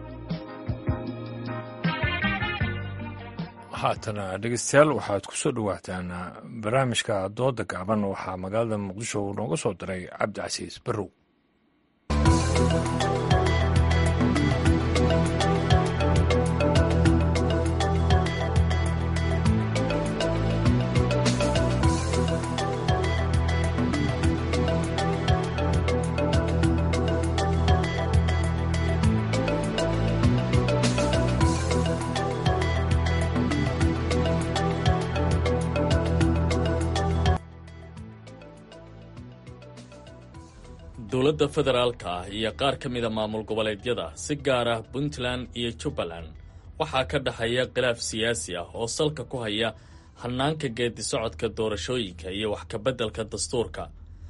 haatana dhegeystayaal waxaad ku soo dhowaataan barnaamijka dooda gaaban waxaa magaalada muqdisho nooga soo diray cabdicasiis barrow dowladda federaalka ah iyo qaar ka mida maamul goboleedyada si gaar ah puntland iyo jubbaland waxaa ka dhexeeya khilaaf siyaasi ah oo salka ku haya hannaanka geedi socodka doorashooyinka iyo wax kabeddelka dastuurka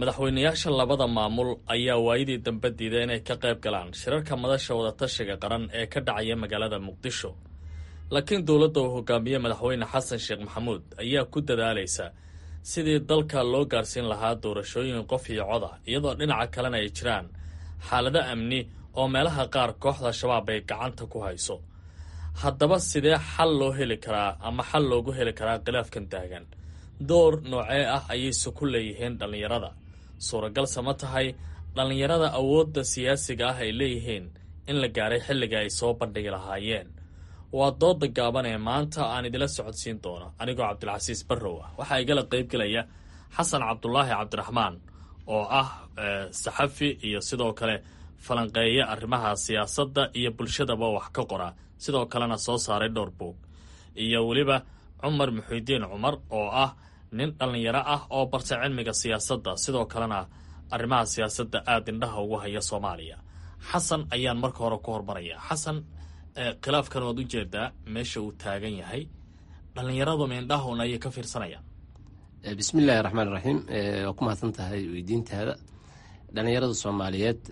madaxweynayaasha labada maamul ayaa waayadii dambe diiday inay ka qayb galaan shirarka madasha wadatashiga qaran ee ka dhacaya magaalada muqdisho laakiin dowladda uu hogaamiye madaxweyne xasan sheekh maxamuud ayaa ku dadaalaysa sidii dalka loo gaarsiin lahaa doorashooyin qof iyo coda iyadoo dhinaca kalena ay jiraan xaalado amni oo meelaha qaar kooxda shabaab ay gacanta ku hayso haddaba sidee xal loo heli karaa ama xal loogu heli karaa khilaafkan taagan door noocee ah ayayse ku leeyihiin dhallinyarada suuragalse ma tahay dhallinyarada awoodda siyaasiga ah ay leeyihiin in la gaaray xilliga ay soo bandhigi lahaayeen waa dooda gaaban ee maanta aan idila socodsiin doono anigoo cabdilcasiis barrow ah waxaa igala qaybgelaya xasan cabdulaahi cabdiraxmaan oo ah saxafi iyo sidoo kale falanqeeya arrimaha siyaasadda iyo bulshadaba wax ka qora sidoo kalena soo saaray dhowr buog iyo weliba cumar muxiidiin cumar oo ah nin dhallinyaro ah oo bartay cilmiga siyaasadda sidoo kalena arrimaha siyaasadda aada indhaha ugu haya soomaaliya xasan ayaan marka hore ku hormaraya xasan khilaafkan waad u jeedaa meesha uu taagan yahay dhallinyaradu meindhahun ayay ka fiirsanayaan bismi illaahi raxmaan iraxiim waa ku mahadsan tahay weydiintaada dhallinyarada soomaaliyeed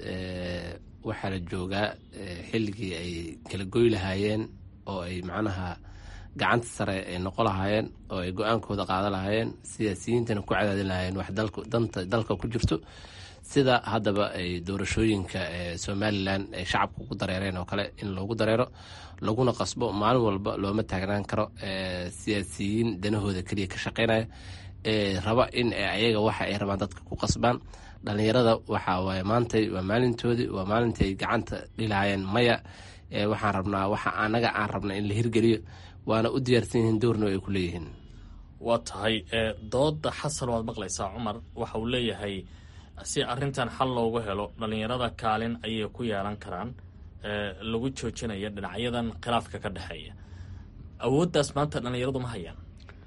waxaa la joogaa xilligii ay kala goy lahaayeen oo ay macnaha gacanta sare ay noqon lahaayeen oo ay go-aankooda qaadan lahaayeen siyaasiyiintana ku cadaadin lahaayeen wax danta dalka ku jirto sida haddaba ay doorashooyinka somalilan ay shacabka ugu dareereen oo kale in loogu dareero laguna qasbo maalin walba looma taagnaan karo siyaasiyiin danahooda keliya ka shaqeynaya raba in ayaga waxa ay rabaan dadka ku qasbaan dhallinyarada waxa waaye maantay waa maalintoodii waa maalintii ay gacanta dhilahaayeen maya waxaan rabnaa waxa anaga aan rabna in la hirgeliyo waana u diyaarsan yihiin doorno ay ku leeyihiin waa tahay dooda xasan waad maqlaysaa cumar waxa uu leeyahay si arrintan xal loogu helo dhallinyarada kaalin ayay ku yeelan karaan lagu joojinaya dhinacyadan khilaafka ka dhexeeya awooddaas maanta dhallinyaradu ma hayaan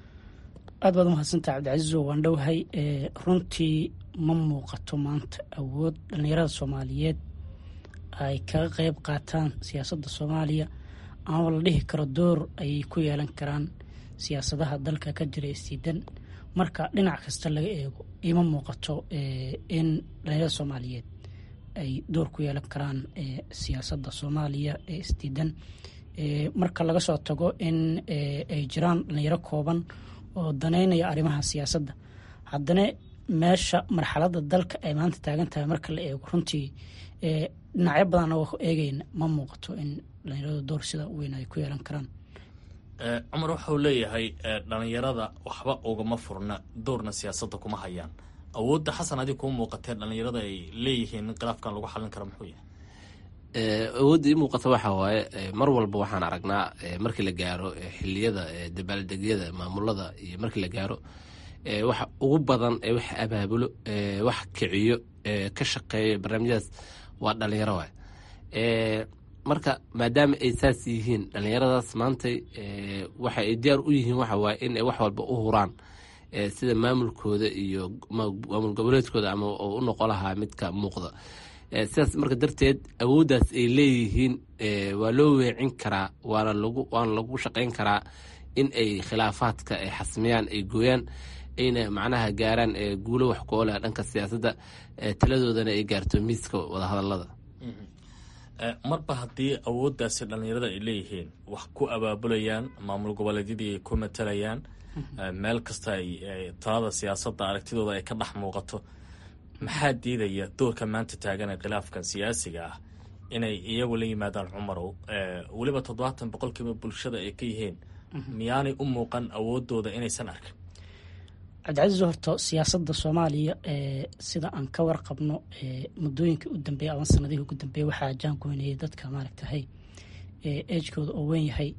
aad baad umahadsantaha cabdicasiiso waan dhowahay runtii ma muuqato maanta awood dhallinyarada soomaaliyeed ay kaga qeyb qaataan siyaasadda soomaaliya ama la dhihi karo door ayay ku yeelan karaan siyaasadaha dalka ka jira isdiidan marka dhinac kasta laga eego ima muuqato in dhallinyarada soomaaliyeed ay door ku yeelan karaan siyaasadda soomaaliya ee isdiidan marka laga soo tago in ay jiraan dhallinyaro kooban oo daneynaya arrimaha siyaasadda haddana meesha marxaladda dalka ay maanta taagan tahay marka la eego runtii dhinacyo badan oo eegeyna ma muuqato in dhallinyaradu door sida weyn ay ku yeelan karaan cumar waxauu leeyahay dhallinyarada waxba ugama furna doorna siyaasadda kuma hayaan awoodda xasan adig kuu muuqatee dhallinyarada ay leeyihiin in khilaafkan lagu xallin karo muxuu yahay awoodda ii muuqata waxaa waaye mar walba waxaan aragnaa markii la gaaro xiliyada dabaaldegyada maamulada iyo markii la gaaro waxa ugu badan ee wax abaabulo wax kiciyo ka shaqeeyo barnaamijyadaas waa dhalinyaro waay marka maadaama ay saas yihiin dhalinyaradaas maantay waxa ay diyaar u yihiin waxa waaye in ay wax walba u huraan sida maamulkooda iyo maamul goboleedkooda ama u noqon lahaa midka muuqda sidaas marka darteed awooddaas ay leeyihiin waa loo weecin karaa waana lagu waana lagu shaqayn karaa in ay khilaafaadka ay xasmiyaan ay gooyaan ayna macnaha gaaraan guulo wax ku oleh dhanka siyaasadda taladoodana ay gaarto miiska wadahadalada marba haddii awooddaasi dhallinyarada ay leeyihiin wax ku abaabulayaan maamul goboleedyadii ay ku matalayaan meel kasta ay talada siyaasadda aragtidooda ay ka dhex muuqato maxaa diidaya doorka maanta taagan ee khilaafkan siyaasiga ah inay iyagu la yimaadaan cumarow weliba toddobaatan boqolkiiba bulshada ay ka yihiin miyaanay u muuqan awoodooda inaysan arkin cabdicasiis horta siyaasadda soomaaliya sida aan ka warqabno muddooyinkii u dambeeya ama sanadihii ugu dambeeya waxaa jaangoynayay dadka maaragtahay ejkooda oo weyn yahay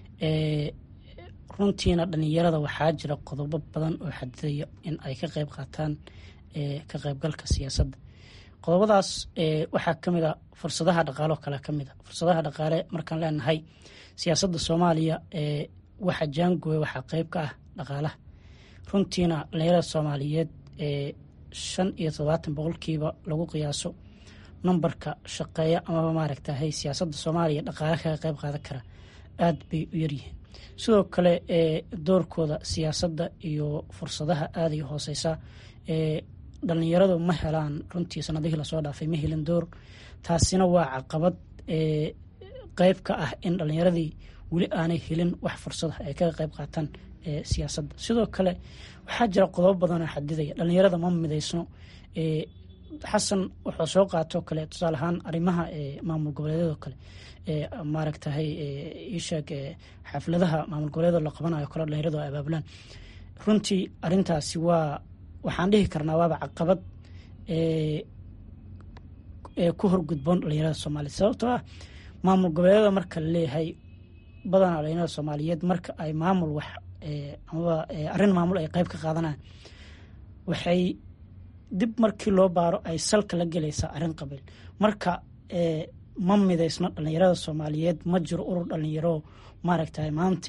runtiina dhalinyarada waxaa jira qodobo badan oo xadidaya in ay ka qeyb qaataan ka qeybgalka siyaasadda qodobadaas waxaa kamid a fursadaha dhaqaalo kale kamid a fursadaha dhaqaale markaan leenahay siyaasadda soomaaliya waxa jaangooya waxaa qeyb ka ah dhaqaalaha runtiina dhalinyarada soomaaliyeed shan iyo todobaatan boqolkiiba lagu qiyaaso numberka shaqeeya amaba maaragtahay siyaasadda soomaaliya dhaqaale kaga qeyb qaadan kara aada bay u yaryihiin sidoo kale doorkooda siyaasadda iyo fursadaha aada iyo hooseysa dhalinyaradu ma helaan runtii sanadihii lasoo dhaafay ma helin door taasina waa caqabad qeyb ka ah in dhalinyaradii weli aanay helin wax fursada ay kaga qeyb qaataan siyaasadda sidoo kale waxaa jira qodobo badanoo xadidaya dhalinyarada ma midaysno xasan wuxuu soo qaatoo kale tusaale ahaan arrimaha maamul goboleedyadoo kale maaragtahay isheeg xafladaha maamul goboleedyada la qabanayo kale dhalinyaradu ay abaabulaan runtii arintaasi waa waxaan dhihi karnaa waaba caqabad ku horgudboon dhalinyarada soomaaliya sababtoo ah maamul goboleedyada marka la leeyahay badanaa dhalinyarada soomaaliyeed marka ay maamul wax amaba arrin maamul ay qeyb ka qaadanaan waxay dib markii loo baaro ay salka la gelaysaa arrin qabiil marka ma midaysno dhalinyarada soomaaliyeed ma jiro urur dhalinyaro maaragtay maanta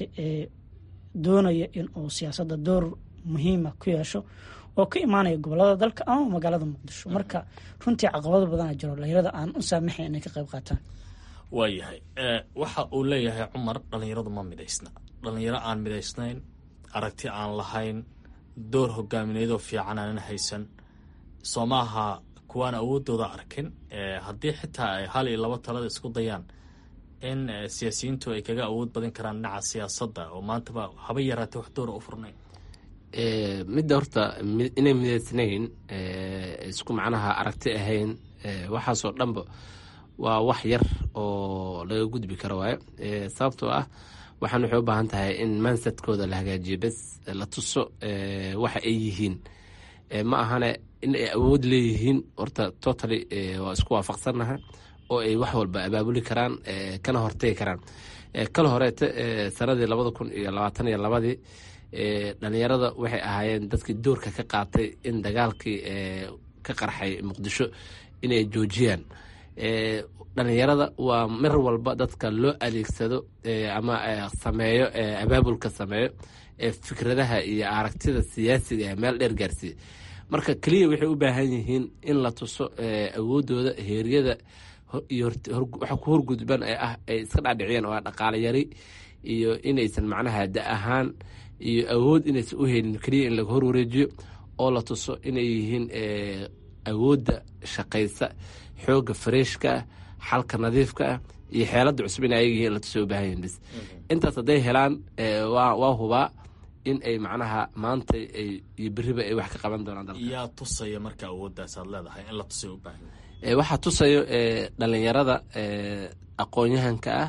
doonaya inuu siyaasadda door muhiima ku yeesho oo ka imaanaya gobolada dalka ama magaalada muqdisho marka runtii caqabado badana jiro dhalinyarada aan u saamaxayn inay ka qayb qaataan waayahay waxa uu leeyahay cumar dhalinyaradu ma midaysna dhalinyaro aan midaysnayn aragti aan lahayn door hogaamineedoo fiican aanan haysan soo maaha kuwaan awoodooda arkin haddii xitaa ay hal iyo laba talada isku dayaan in siyaasiyiintu ay kaga awood badin karaan dhinaca siyaasadda oo maantaba haba yaraatee wax doora u furnayn midda horta inay midaysnayn isku macnaha aragti ahayn waxaasoo dhanba waa wax yar oo laga gudbi karo waayo sababtoo ah waxaan waxay u baahan tahay in mansadkooda la hagaajiyo bes la tuso waxa ay yihiin ma ahane in ay awood leeyihiin horta totally waa isku waafaqsannaha oo ay wax walba abaabuli karaan kana hortegi karaan kala horeete sanadii labada kun iyo labaatan iyo labadii dhalinyarada waxay ahaayeen dadkii doorka ka qaatay in dagaalkii ka qarxay muqdisho inay joojiyaan dhalinyarada waa mar walba dadka loo adeegsado ama sameeyo abaabulka sameeyo fikradaha iyo aragtida siyaasiga ee meel dheer gaarsiiya marka keliya waxay u baahan yihiin in la tuso awoodooda heeryada iyo waxa ku horgudban ee ah ay iska dhaadhiciyeen oo ah dhaqaale yari iyo inaysan macnaha da ahaan iyo awood inaysan u helin keliya in laga horwareejiyo oo la tuso inay yihiin awoodda shaqaysa xooga fareeshka ah xalka nadiifka ah iyo xeelada cusub in ayaga yihiin in la tuso u baahan yihin bis intaas hadday helaan waa hubaa in ay macnaha maanta iyo beriba ay wax ka qaban doonaan dalka yaa tusaya marka awooddaas aad leedahay in la tusay u baahan waxaa tusayo dhalinyarada aqoon-yahanka ah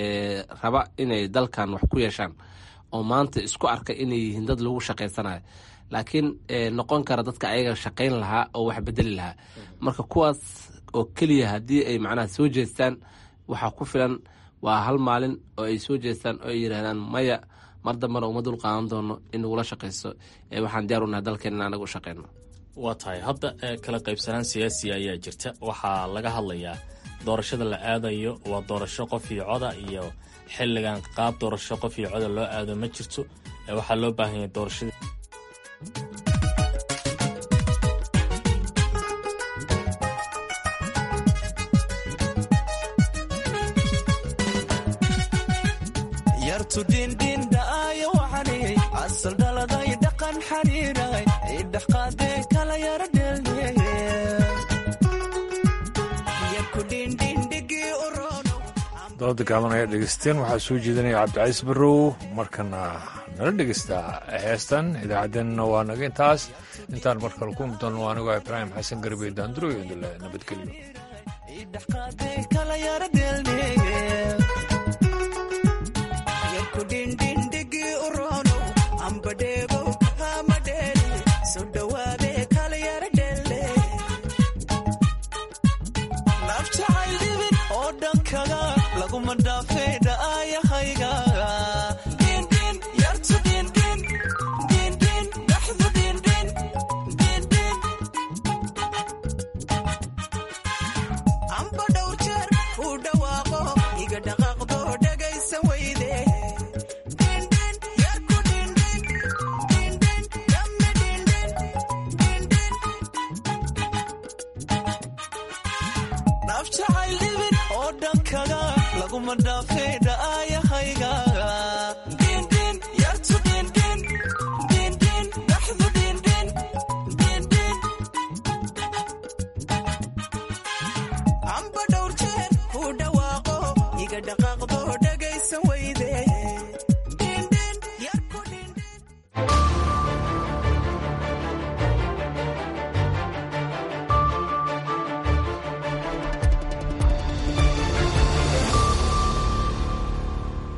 raba inay dalkan wax ku yeeshaan oo maanta isku arka inay yihiin dad lagu shaqaysanayo laakiin noqon kara dadka ayaga shaqayn lahaa oo wax bedeli lahaa marka kuwaas oo keliya haddii ay macnaha soo jeestaan waxaa ku filan waa hal maalin oo ay soo jeestaan oo ay yidhahdaan maya mar dambana uma dul qaadan doono in nagula shaqayso waxaan diyaar unahay dalkeena in anaga u shaqayno waa tahay hadda kala qaybsanaan siyaasiya ayaa jirta waxaa laga hadlayaa doorashada la aadayo waa doorasho qof iyo coda iyo xilligan qaab doorasho qof iyo coda loo aado ma jirto waxaa loo baahan yahay doorashada dooda gaaban ayaa dhegeysteen waxaa soo jeedinaya cabdicaiis barrow markana nala dhegeystaa heestan idaacaddeenna waa naga intaas intaan mar kale ku mudano anigoo ibraahim xasan garbe daanduro iyo dule nafjacayl dhibin oo dhankaga laguma dhaafeen